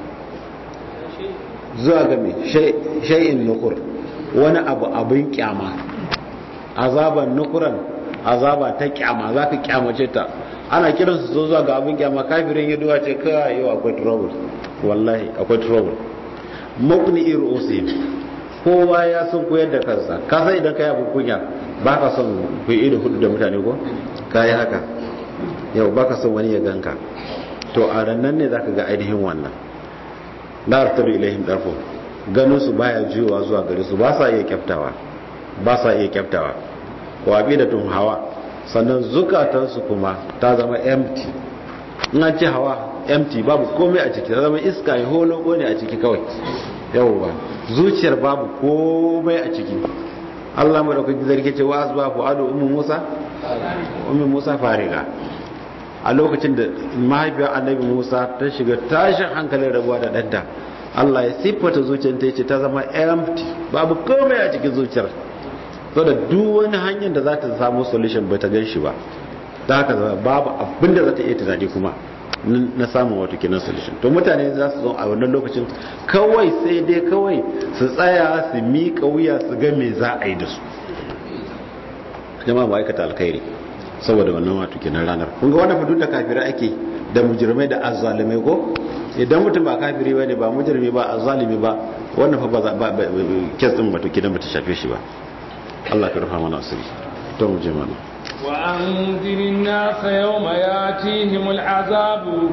[SPEAKER 1] zuwa ga me shay'in nukur wani abu abin kyama azaban nukuran azaba ta kyama zaka kyamace ta ana kiran su zuwa ga abin kyama kafirin ya duwa ce kai yau akwai trouble wallahi akwai trouble mukni irusi kowa ya san koyar da kansa ka san idan kai abin kunya ba ka son ku ido hudu da mutane ko ka yi haka yau ba ka son wani ya ganka to a rannan ne zaka ga ainihin wannan la artabu ilaihim darfu ganin su baya jiwa zuwa gare su ba sa iya kyaftawa ba sa iya kyaftawa wa bidatun hawa sannan zukatansu kuma ta zama empty in an ce hawa empty babu komai a ciki ta zama iska ya holoko ne a ciki kawai yawwa zuciyar babu komai a ciki Allah madaukaki zarge ce wa asba fu'adu ummu Musa ummu Musa fariga a lokacin da mahaifiyar annabi Musa ta shiga tashin hankalin rabuwa da ɗanta Allah ya siffata zuciyar ta ce ta zama empty babu komai a cikin zuciyar saboda duk wani hanyar da za ta samu solution ba ta gan shi ba ta haka zama babu abin da za ta iya tunani kuma na samun wato kenan solution to mutane za su zo a wannan lokacin kawai sai dai kawai su tsaya su miƙa wuya su ga me za a yi da su jama'a ma'aikata alkhairi saboda wannan wato kenan ranar kun ga wannan fadu da kafirai ake da mujrimai da azzalimai ko idan mutum ba kafiri bane ba mujrimi ba azzalimi ba wannan fa ba kes din wato kenan bata shafe shi ba Allah ka rufa mana asiri to mu je mana
[SPEAKER 2] وأنذر الناس يوم ياتيهم العذاب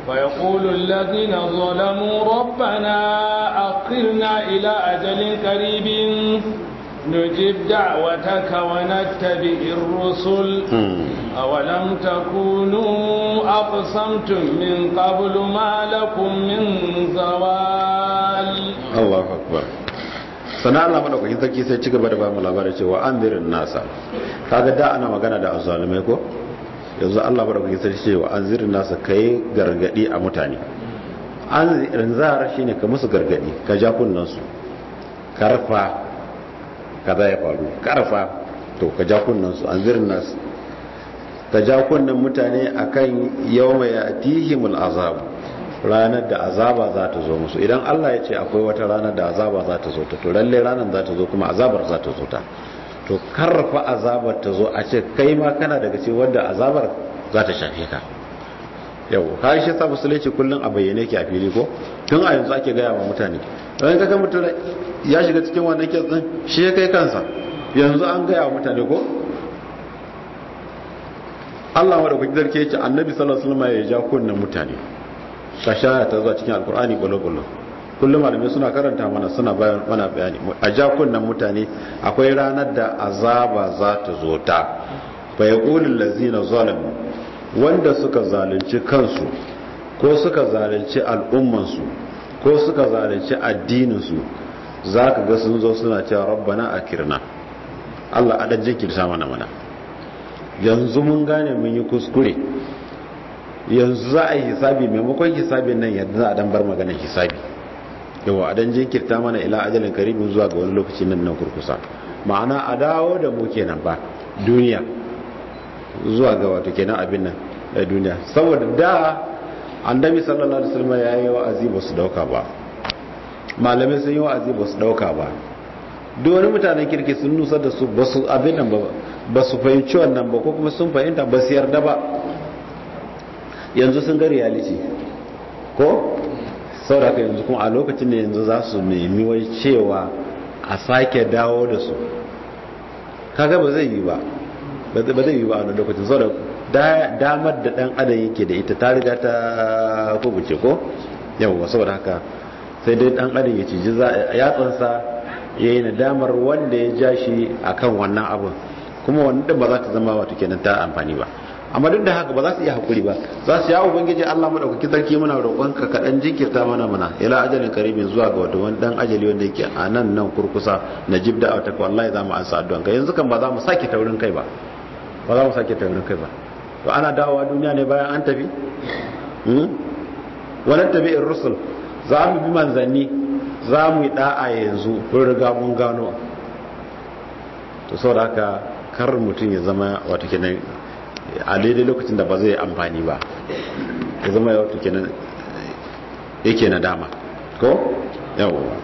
[SPEAKER 2] فيقول الذين ظلموا ربنا أخرنا إلى أجل قريب نجيب دعوتك ونتبع الرسل أولم تكونوا أقسمتم من قبل ما لكم من زوال
[SPEAKER 1] الله أكبر sana Allah madaukakin sarki sai ci gaba da ba mu labari cewa an zirin nasa kaga da ana magana da azzalumai ko yanzu Allah madaukakin sarki cewa an zirin nasa kai gargadi a mutane an zirin zara shine ka musu gargadi ka ja kunnan su karfa kaza ya faru karfa to ka ja kunnan su an zirin nasu ka ja kunnan mutane akan yawma yatihimul azab ranar da azaba za ta zo musu idan Allah ya ce akwai wata ranar da azaba za ta zo ta to lalle ranar za ta zo kuma azabar za ta zo ta to karfa azabar ta zo a ce kai ma kana daga ce wanda azabar za ta shafe ka yau har shi sa musulunci kullum a bayyane ke a fili ko tun a yanzu ake gaya wa mutane don kaga mutum ya shiga cikin wannan kes din shi ya kai kansa yanzu an gaya wa mutane ko Allah wa da kuke zarke ya ce annabi sallallahu alaihi wasallam ya ja kunnan mutane kashaya ta zuwa cikin alkur'ani gwalo-gwalo kullum malamai suna karanta mana suna bayan mana bayani a jakunan mutane akwai ranar da azaba za ta zo ta fa yaqulul ladzina zalamu wanda suka zalunci kansu ko suka zalunci al'ummansu ko suka zalunci addininsu zaka ga sun zo suna cewa rabbana akirna Allah a dan jinkirta mana mana yanzu mun gane mun yi kuskure yanzu za a yi hisabi maimakon hisabin nan yadda za a dan bar maganar hisabi yawa a dan jinkirta mana ila ajalin karibin zuwa ga wani lokaci nan nan kurkusa ma'ana a dawo da mu kenan ba duniya zuwa ga wato kenan abin nan da duniya saboda da annabi sallallahu alaihi wasallam ya yi wa'azi ba su dauka ba malamai sun yi wa'azi ba su dauka ba duk wani mutanen kirki sun nusar da su ba su abin nan ba su fahimci wannan ba ko kuma sun fahimta ba su yarda ba yanzu sun ga reality ko sauraka yanzu kuma a lokacin da yanzu za su nemi wai cewa a sake dawo da su kaga ba zai yi ba ba zai yi ba a wani lokacin saboda damar da dan adam yake da ita ta riga ta kubuce ko yawwa saboda haka sai dai dan adam ya ciji yatsansa ya yi nadamar wanda ya ja shi akan wannan abin kuma wannan ba za ta zama wato kenan ta amfani ba amma duk da haka ba za su iya hakuri ba za su yawo ubangiji Allah madaukaki sarki muna roƙonka ka dan jinkirta mana mana ila ajalin karibin zuwa ga wato wani dan ajali wanda yake a nan nan kurkusa na jib da ta wallahi za mu ansa addu'an ka yanzu kan ba za mu sake taurin kai ba ba za mu sake taurin kai ba to ana dawowa duniya ne bayan an tafi hmm wannan tabi'ir rusul za mu bi manzanni za mu yi da'a yanzu kun riga mun gano to saboda haka kar mutum ya zama wato kenan a daidai lokacin da ba zai amfani ba ya zama ya wato kenan yake na dama ko yawon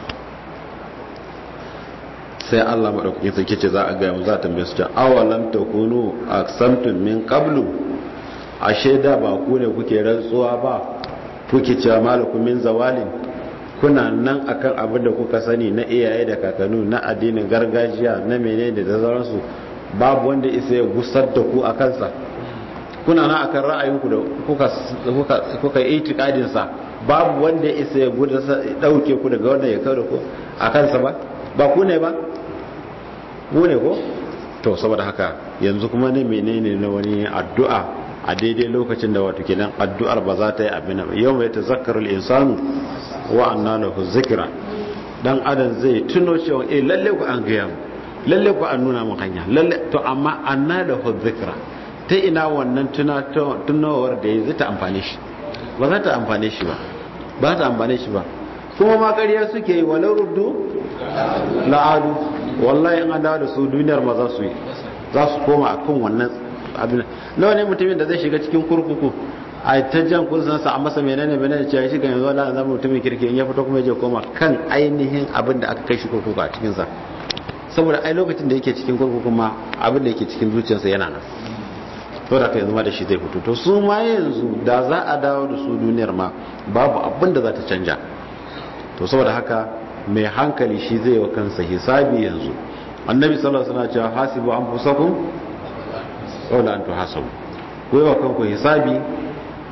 [SPEAKER 1] sai Allah maɗaukakin sarki ce za a gaya mu za a tambaye su ce awalam takunu aqsamtum min qablu ashe da ba ku ne kuke rantsuwa ba kuke cewa malakum min zawalin kuna nan akan abin da kuka sani na iyaye da kakannu na addinin gargajiya na menene da sauransu babu wanda isa ya gusar da ku a kansa kuna na akan ra'ayinku da kuka kuka itikadin sa babu wanda isa ya dauke ku daga wanda ya kawo ku a kansa ba ba ku ne ba mu ne ko to saboda haka yanzu kuma ne menene na wani addu'a a daidai lokacin da wato kenan addu'ar ba za ta yi abin ba yau mai tazakkarul insanu wa anna lahu zikra dan adam zai tuno cewa eh lalle ku an gaya mu lalle ku an nuna mu hanya lalle to amma anna lahu zikra ta ina wannan tunawar da ya zai ta amfane shi ba za ta amfane shi ba ba ta amfane shi ba kuma ma ƙarya suke yi walau ruddu la'adu wallahi in an dawo da su duniyar ma za su yi za su koma a kan wannan abin nawa ne mutumin da zai shiga cikin kurkuku a ta jan kunsansa a masa menene menene cewa shi kan yanzu wala zama mutumin kirki in ya fito kuma ya je koma kan ainihin abin da aka kai shi kurkuku a cikinsa saboda ai lokacin da yake cikin kurkuku ma abin da yake cikin zuciyarsa yana nan to da kai zama da shi zai fito to su ma yanzu da za a dawo da su duniyar ma babu abin da za ta canja to saboda haka mai hankali shi zai wa kansa hisabi yanzu annabi sallallahu alaihi wasallam cewa hasibu anfusakum wala antu hasabu ku yi wa kanku hisabi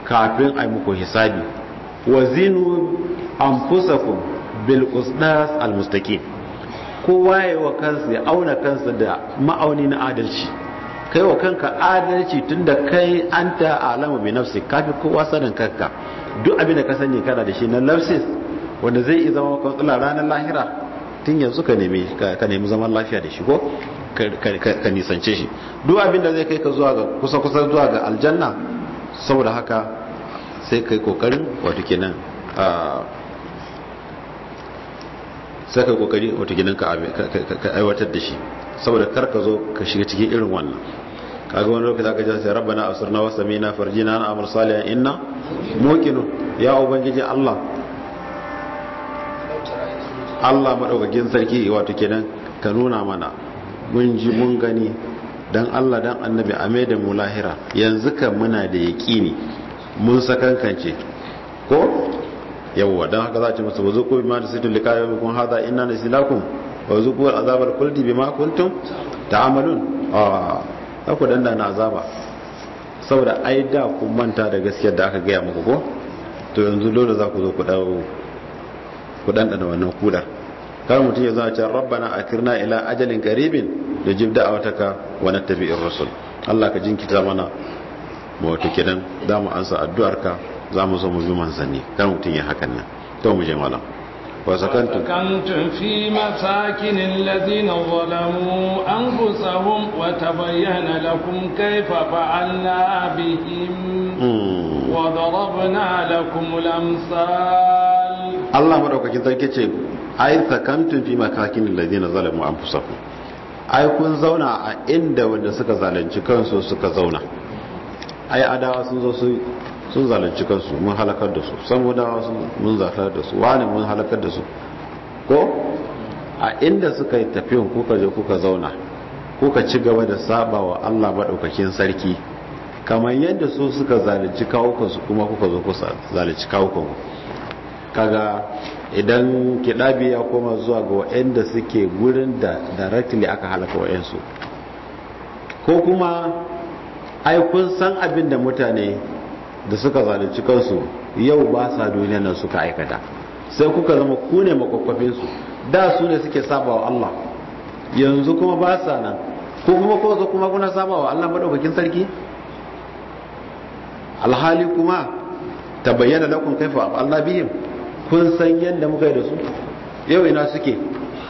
[SPEAKER 1] kafin a muku hisabi wa zinu anfusakum bil qisdas al mustaqim kowa ya wa kansa ya auna kansa da ma'auni na adalci kai wa kanka adalci tunda kai anta alamu bi nafsi kafi kowa sanin kanka duk abin da ka sani kana da shi na nafsis wanda zai iya zama maka tsula ranar lahira tun yanzu ka nemi ka nemi zaman lafiya da shi ko ka nisance shi duk abin da zai kai ka zuwa ga kusa kusa zuwa ga aljanna saboda haka sai kai kokarin wato kenan sai kai kokari wato kenan ka aiwatar da shi saboda kar ka zo ka shiga cikin irin wannan kaga wani lokaci aka ji sai rabbana asirna wa samina farjina na amal salihan inna muqinu ya ubangiji Allah Allah madaukakin sarki wato kenan ka nuna mana mun ji mun gani dan Allah dan annabi a mai da mu lahira yanzu kan muna da yaqini mun sakankance ko yawwa dan haka za a ce masa wazo ko bima da situl likayo kun hada inna nasilakum wa zuku azabal kuldi bima kuntum ta'malun ah ku danda na azaba saboda ai da ku manta da gaskiyar da aka gaya muku ko to yanzu dole za ku zo ku dawo ku danda wannan kudar kar mutum ya zama cewa rabbana akirna ila ajalin qaribin da jib da'awataka wa nattabi'ir rasul Allah ka jinkita mana mu wato kidan za mu ansa addu'arka za mu zo mu bi manzanni kar mutum ya hakan nan to mu je malam وسكنتم
[SPEAKER 2] وسكنتم في مساكن الذين ظلموا أنفسهم وتبين لكم كيف فعلنا بهم وضربنا لكم الأمثال
[SPEAKER 1] الله مدوكاkin sarki ce ai sakantun fi makakin alladhina zalamu anfusahum ai kun zauna a inda wanda suka zalunci kansu suka zauna ai adawa sun zo su sun zalunci kansu mun halakar da su samudawa mun zafar da su wani mun halakar da su ko a inda suka yi tafiyan kuka je kuka zauna kuka ci gaba da saba wa Allah maɗaukakin sarki kamar yadda su suka zalunci kawukansu kuma kuka zo kuka zalunci kawukanku kaga idan kiɗabi ya koma zuwa ga waɗanda suke gurin da directly aka halaka wa'yansu ko kuma ai kun san abin da mutane da suka zalunci kansu yau ba sa duniya nan suka aikata sai kuka zama ku ne makwakwafinsu da su ne suke saba wa Allah yanzu kuma ba sa nan ko kuma ko zo kuma kuna saba wa Allah madaukakin sarki alhali kuma ta bayyana lakum kaifa Allah bihim kun san yadda muka yi da su yau ina suke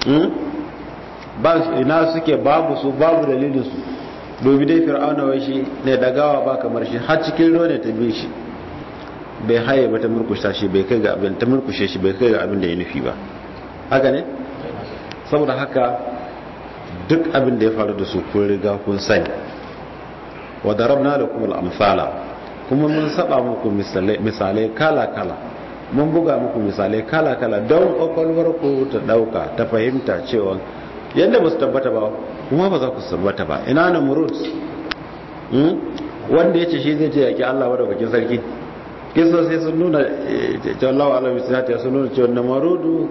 [SPEAKER 1] ba ina suke babu su babu dalilin su dobi dai fir'auna wai shi ne dagawa ba kamar shi har cikin ruwa ne ta bi shi bai haye ba ta murkusha shi bai kai ga abin ta murkushe shi bai kai ga abin da ya nufi ba haka ne saboda haka duk abin da ya faru da su kun riga kun sani wa darabna lakum al-amsala kuma mun saba muku misalai kala kala mun buga muku misalai kala kala don kwakwalwar ku ta dauka ta fahimta cewa yadda ba su tabbata ba kuma ba za ku tabbata ba ina na murut wanda ya ce shi zai ce yaƙi Allah wadda bakin sarki kisa sai sun nuna jallawa alamu sinati sun nuna cewa na marudu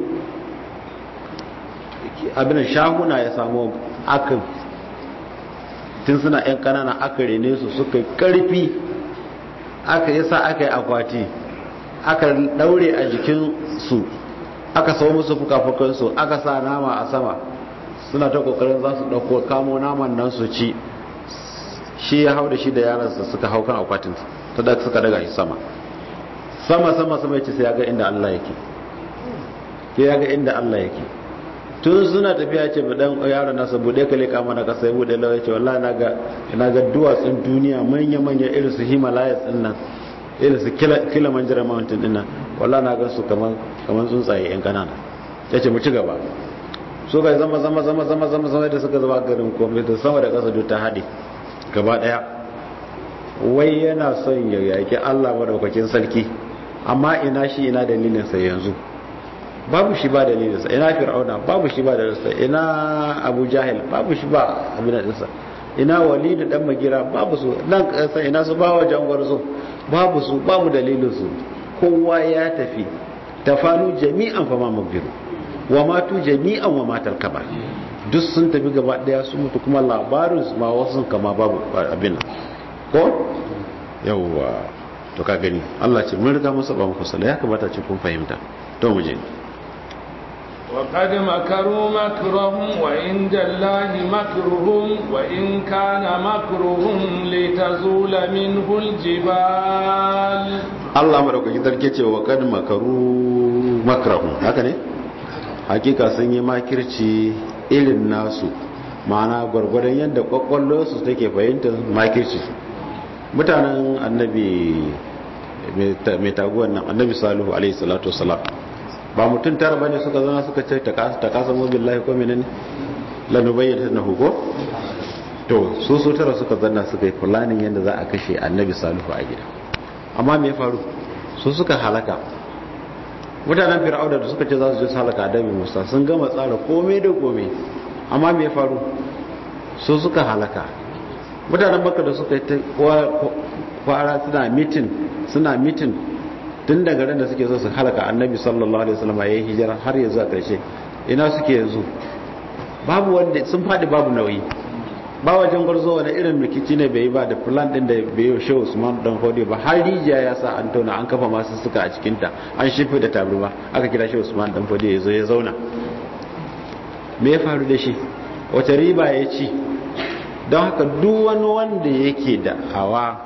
[SPEAKER 1] abin shaguna ya samu aka tun suna yan kanana aka rene su suka karfi aka yi sa aka yi akwati aka daure a jikin su aka sau musu fuka-fukansu aka sa nama a sama suna ta kokarin za su dauko kamo naman nan su ci shi ya hau da shi da yaransa suka hau kan akwatin ta da suka daga shi sama sama sama sama yace sai ya ga inda Allah yake ke ya ga inda Allah yake tun suna tafiya ce ba dan yaron nasa bude ka leka mana ka sai bude lawa yace wallahi naga naga duwatsun duniya manya manya irin su Himalayas din nan irin su Kilimanjaro mountain din nan wallahi naga su kaman kaman tsuntsaye yan kanana yace mu ci gaba so ga zama zama zama zama zama zama da suka zama garin komai da sama da kasa duk ta hade gaba daya wai yana son ya yaki Allah madaukakin sarki amma ina shi ina dalilinsa yanzu babu shi ba dalilinsa ina fir'auna babu shi ba dalilinsa ina abu jahil babu shi ba abin dinsa ina walidu dan magira babu su nan kasa ina su ba wajen gwarzo babu su babu dalilinsu kowa ya tafi tafanu jami'an fa ma mabiru wa matu jami'an wa matal kaba duk sun tafi gaba daya su mutu kuma labarin su ma wasu kama babu abin ko yawwa to ka gani Allah ce mun riga mun saba muku sala ya kamata ce kun fahimta to mu je
[SPEAKER 2] وقد مكروا مكرهم وعند الله مكرهم وإن كان مكرهم لتزول منه الجبال
[SPEAKER 1] Allah madaukaki sarki ce wa kad makaru makrahum haka ne hakika sun yi makirci irin nasu ma'ana gwargwadon yadda kwakwallo su take fahimtar makirci mutanen annabi mai taguwan nan annabi salihu alaihi salatu wasalam ba mutum tara bane suka zana suka ce ta kasa mobin lahi ko menene lanubayyata na hugo to su su tara suka zanna suka yi fulanin yadda za a kashe annabi salihu a gida amma me faru su suka halaka mutanen fir'auna da suka ce za su je su halaka annabi musa sun gama tsara komai da komai amma me faru su suka halaka mutanen baka da suka yi ta kwara suna mitin suna mitin tun daga ran da suke so su halaka annabi sallallahu alaihi wasallam yayin hijira har yanzu a karshe ina suke yanzu babu wanda sun fadi babu nauyi ba wajen gwarzo wani irin rikici ne bai yi ba da plan din da bai yi shehu usman dan hodi ba har rijiya ya sa an tauna an kafa masu suka a cikinta an shife da tabarma aka kira shehu usman dan hodi ya zo ya zauna me ya faru da shi wace riba ya ci don haka duk wani wanda yake da hawa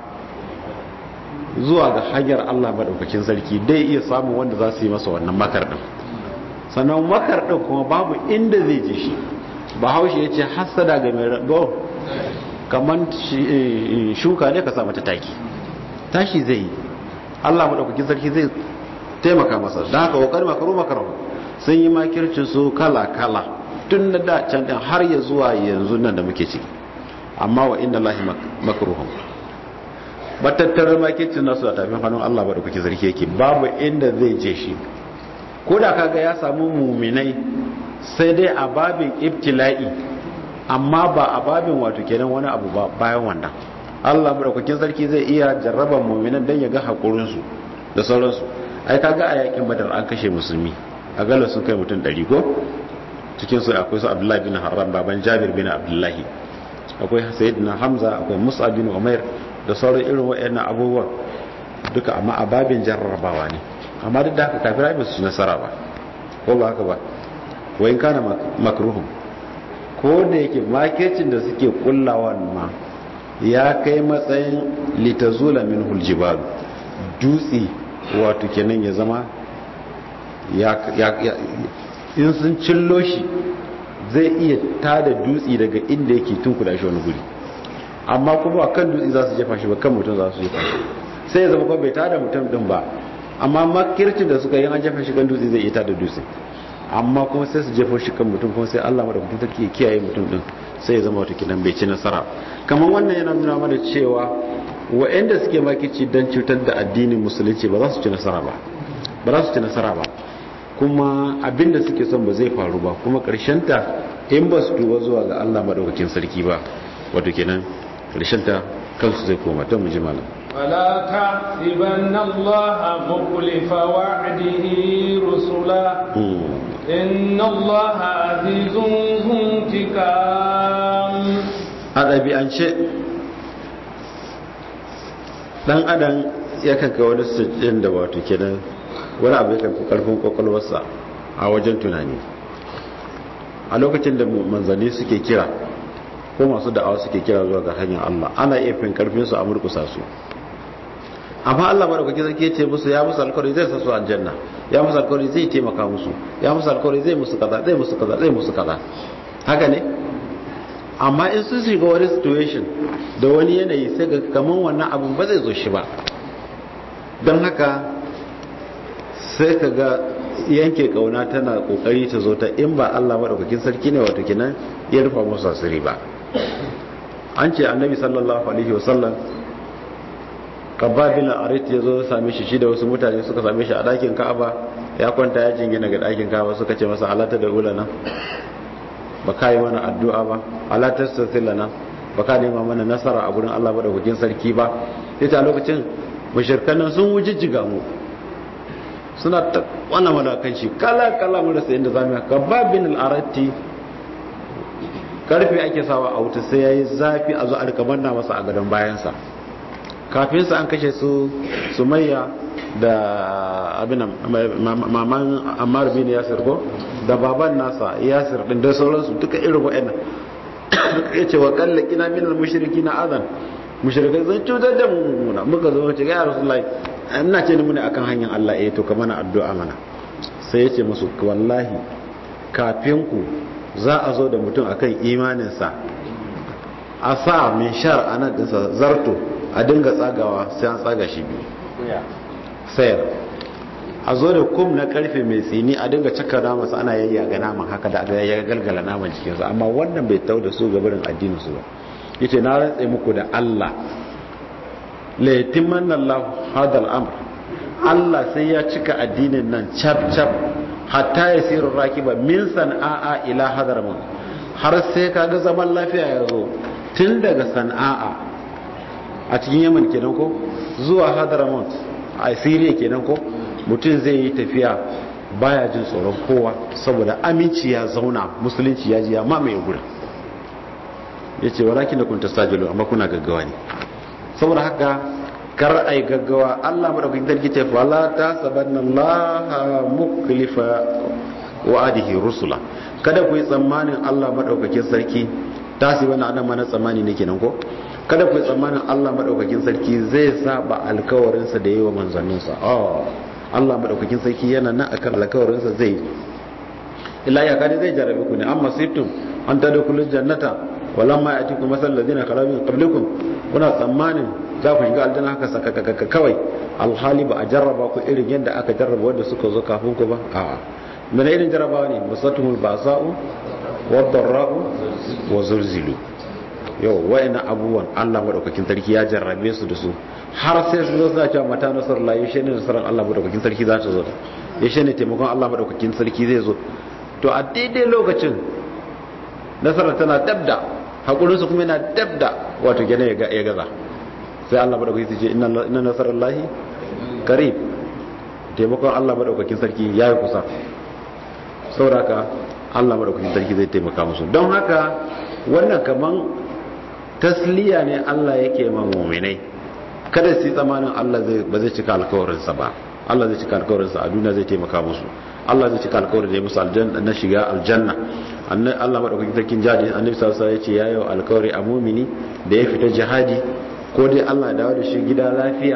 [SPEAKER 1] zuwa ga hanyar Allah madaukakin sarki dai iya samun wanda za su yi masa wannan makar din sannan makar din kuma babu inda zai je shi bahaushe ya ce hasada ga mai rago kamar shuka ne ka sa mata taki tashi zai yi Allah madaukakin sarki zai taimaka masa don haka wakar makaru makaru sun yi makircin su kala kala tun na da can din har ya zuwa yanzu nan da muke ciki amma wa inda lahi makaruhum matattarar makircin nasu a tafin hannun Allah ba da kuke zarki yake babu inda zai je shi ko da kaga ya samu muminai sai dai a babin ibtila'i amma ba a babin wato kenan wani abu ba bayan wannan Allah ba da kuke sarki zai iya jarraban muminan dan ya ga hakurin su da sauransu ai kaga a yakin badar an kashe musulmi a gala sun kai mutum 100 ko cikin su akwai su Abdullahi bin Harram baban Jabir bin Abdullahi akwai Sayyidina Hamza akwai Musa bin Umair da sauran irin waɗannan abubuwan duka amma a babin jarrabawa ne amma duk da haka kafirai ba su ci nasara ba ko ba haka ba wayin kana makruhum ko da yake makircin da suke kullawa ma ya kai matsayin litazula min huljibalu dutse wato kenan ya zama ya in sun cillo shi zai iya tada dutse daga inda yake tunkuda shi wani guri amma kuma kan dutse za su jefa shi ba kan mutum za su jefa shi sai ya zama kuma bai tada mutum din ba amma makircin da suka yi an jefa shi kan dutse zai iya tada dutse amma kuma sai su jefa shi kan mutum kuma sai Allah madaukakin sarki ya kiyaye mutum din sai ya zama wata kinan bai ci nasara kamar wannan yana nuna mana cewa wa'anda suke makirci dan cutar da addinin musulunci ba za su ci nasara ba ba za su ci nasara ba kuma abinda suke son ba zai faru ba kuma ta in ba su duba zuwa ga Allah madaukakin sarki ba wato kenan ta kansu zai koma ta muji malam
[SPEAKER 2] ولا تحسبن الله مخلف وعده رسلا إن الله عزيز ذو انتقام
[SPEAKER 1] a ɗabi'ance ɗan adam ya kanka wani sujjin da wato kenan wani abu ya fi ƙarfin ƙwaƙwalwarsa a wajen tunani a lokacin da manzanni suke kira ko masu da'awa suke kira zuwa ga hanyar Allah ana iya fin karfin su a murkusa su amma Allah madaukaki zai ce musu ya musu alkawari zai sa su aljanna ya musu alkawari zai taimaka musu ya musu alkawari zai musu kaza zai musu kaza zai musu kaza haka ne amma in sun shiga wani situation da wani yanayi sai ga kaman wannan abun ba zai zo shi ba don haka sai ka ga yanke kauna tana kokari ta zo ta in ba Allah madaukakin sarki ne wato kenan ya rufa musu asiri ba an ce annabi sallallahu alaihi wasallam kababin arit ya zo same shi shi da wasu mutane suka same shi a ɗakin ka'aba ya kwanta ya jingina ga ɗakin ka'aba suka ce masa alata da ulana ba ka yi mana addu'a ba alata sassilana ba ka nema mana nasara a gurin Allah madaukakin sarki ba ita a lokacin mashirkan nan sun wujijjiga mu suna ta wannan madakan shi kala kala mu rasa inda zamu ka babin al-arati karfe ake sawa a wuta sai yayi zafi a zo a rika manna masa a gadon bayansa kafin su an kashe su sumayya da abin maman ammar bin yasir ko da baban nasa yasir din da sauransu duka irin wa'annan ya ce wa kalla kina min al-mushriki na azan mushrikai zan cutar da mu muka zo ce ga ya rasulullahi ina ce ni mune akan hanyar Allah eh to kamar addu'a mana sai ya ce musu wallahi kafin ku za a zo da mutum akan imaninsa a sa min shar a nan dinsa zarto a dinga tsagawa sai an tsaga shi biyu sayar a zo da kum na karfe mai tsini a dinga cika namansa ana yayyaga naman haka da ya galgala naman cikinsu amma wannan bai tau da su gabarin addininsu ba yace na rantse muku da Allah la yatimanna Allah hadal amr Allah sai ya cika addinin nan cap cap hatta yasiru rakiba min san'a ila hadramun har sai kaga zaman lafiya ya zo tun daga san'a a cikin Yaman kenan ko zuwa hadramun a Syria kenan ko mutum zai yi tafiya baya jin tsoron kowa saboda aminci ya zauna musulunci ya ji ya mamaye gurin ya ce walakin da kun tastajilu amma kuna gaggawa ne saboda haka kar ai gaggawa Allah madaukakin sarki ce fala ta sabanna Allah muklifa wa'adihi rusula kada ku yi tsammanin Allah madaukakin sarki tasibanna adam mana tsammani ne kenan ko kada ku yi tsammanin Allah madaukakin sarki zai saba alkawarinsa da yi wa manzanninsa oh Allah madaukakin sarki yana nan akan alkawarinsa zai illa ya kadi zai jarabe ku ne amma sittum an tadkhulul jannata walamma yatikum masal ladina khala min qablikum kuna tsammanin za ku shiga aljanna haka sakakaka kawai alhali ba a jarraba ku irin yadda aka jarraba wanda suka zo kafin ku ba a mana irin jarrabawa ne musatumul basa'u wadarra'u wa zulzilu yau wa'ina abubuwan Allah madaukakin sarki ya jarrabe su da su har sai su zo suna cewa mata nasarar la yashe ne nasarar Allah madaukakin sarki za ta zo da yashe ne taimakon Allah madaukakin sarki zai zo to a daidai lokacin nasarar tana dabda hakurinsu kuma yana dabda wato gane ya gaza sai Allah madaukakin sarki ce inna nasarar lahi karib taimakon Allah madaukakin sarki ya yi kusa sauraka Allah madaukakin sarki zai taimaka musu don haka wannan kaman tasliya ne Allah yake ma mu'minai kada su yi tsamanin Allah ba zai cika alkawarinsa ba Allah zai cika alkawarinsa a duniya zai taimaka musu Allah zai cika alkawarin da ya musu aljanna na shiga aljanna Allah madaukakin sarkin jadi annabi sallallahu alaihi wasallam ya ce yayi alkawari a mu'mini da ya fita jihadi ko dai Allah ya dawo da shi gida lafiya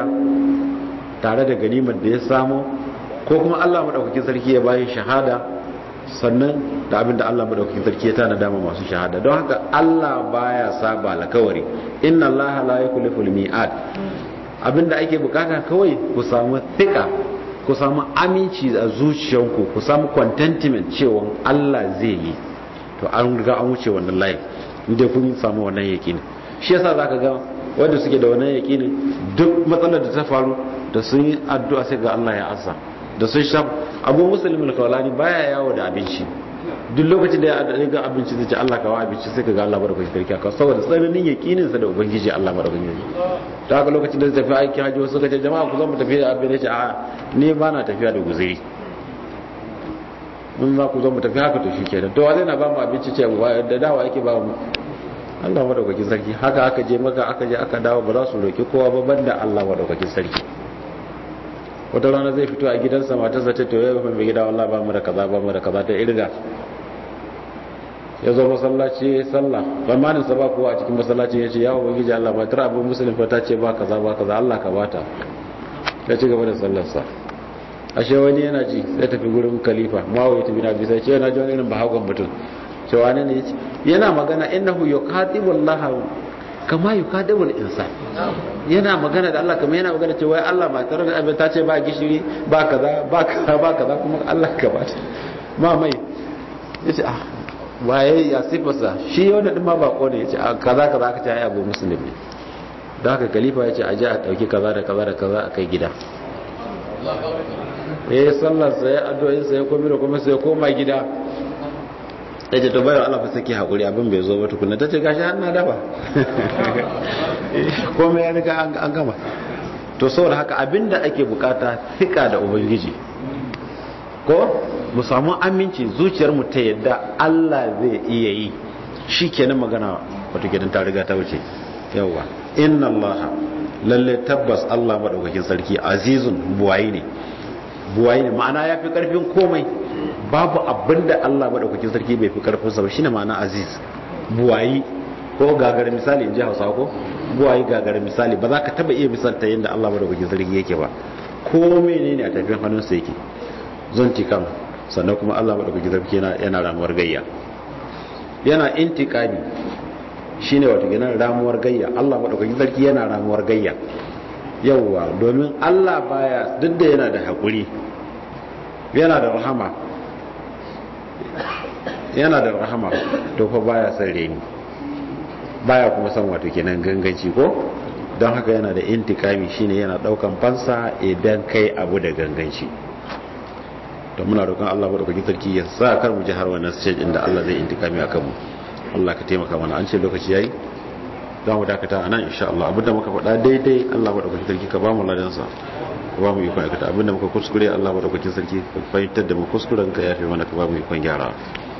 [SPEAKER 1] tare da ganimar da ya samu ko kuma Allah madaukakin sarki ya bayi shahada sannan da abin da Allah madaukakin sarki ya tana dama masu shahada don haka Allah baya saba alkawari inna Allah la yukhlifu al-mi'ad abinda ake bukata kawai ku samu thika ku samu aminci a zuciyanku ku samu contentment cewa Allah zai yi to an riga an wuce wannan layin inda kun samu wannan yakini shi yasa zaka ga wanda suke da wannan yakini duk matsalar da ta faru da sun yi addu'a sai ga Allah ya asa da sun sha abu musulmin kawalani baya yawo da abinci duk lokacin da ya ga abinci zai ce Allah kawo abinci sai ka ga Allah madaukakin sarki aka saboda tsananin yakinin sa da ubangiji Allah madaukakin sarki ta haka lokacin da zai tafi aiki hajji wasu ka ce jama'a ku zo mu tafi da abin da ce a ni ba na tafiya da guzuri in ma ku zo mu tafi haka to shikenan to wazai na ba mu abinci ce da dawa yake ba mu Allah madaukakin sarki haka aka je maka aka je aka dawo ba za su roki kowa ba banda Allah madaukakin sarki wata rana zai fito a gidansa matarsa ta to yau mai gida wallahi ba mu da kaza ba mu da kaza ta irga ya zo masallaci ya sallah zamanin sa ba kowa a cikin masallaci ya ce ya ubangiji Allah ba tara abin musulun fa ta ce ba kaza ba kaza Allah ka bata ya ci gaba da sallarsa ashe wani yana ji zai tafi gurin khalifa muawiya tafi na bisa ce yana ji wani irin bahagon mutum cewa ne ne yana magana innahu yuqatibu Allah kama yuqatibu al-insan yana magana da Allah kamar yana magana cewa Allah ba tare da abin ta ce ba gishiri ba kaza ba kaza ba kaza kuma Allah ka bata ma mai yace ah waye ya sifarsa shi wanda din ma bako ne yace kaza kaza aka ce ai abu musulmi da haka khalifa yace a je a dauki kaza da kaza da kaza a kai gida eh sallar sa ya addu'o'in sa ya komi da kuma sai ya koma gida yace to bayar Allah fa sake hakuri abin bai zo ba tukunna tace gashi har na dafa komai ya riga an gama to saboda haka abinda ake bukata fika da ubangiji ko mu samu aminci zuciyarmu ta yadda Allah zai iya yi shi kenan magana wato gidan ta riga ta wuce yawa inna Allah lalle tabbas Allah madaukakin sarki azizun buwayi ne buwayi ne ma'ana ya fi karfin komai babu abinda Allah madaukakin sarki bai fi karfin sa ba shine ma'ana aziz buwayi ko gagara misali in ji Hausa ko buwayi gagara misali ba za ka taba iya misalta yadda Allah madaukakin sarki yake ba ko menene a tafin hannunsa yake zonti kan sannan kuma Allah madaukakin sarki yana yana ramuwar gayya yana intiqami shine wato kenan ramuwar gayya Allah madaukakin sarki yana ramuwar gayya yauwa domin Allah baya duk da yana da hakuri yana da rahama yana da rahama to fa baya son reni baya kuma son wato kenan ganganci ko don haka yana da intikami shine yana daukan fansa idan kai abu da ganganci to muna roƙon Allah madaukakin sarki ya sa kar mu ji har wannan stage inda Allah zai intikami akan mu Allah ka taimaka mana an ce lokaci yayi za mu dakata a nan insha Allah abinda muka faɗa daidai Allah madaukakin sarki ka ba mu ladan sa ka ba mu ikon aikata abinda muka kuskure Allah madaukakin sarki ka fahimtar da mu kuskuren ka yafe mana ka ba mu ikon gyara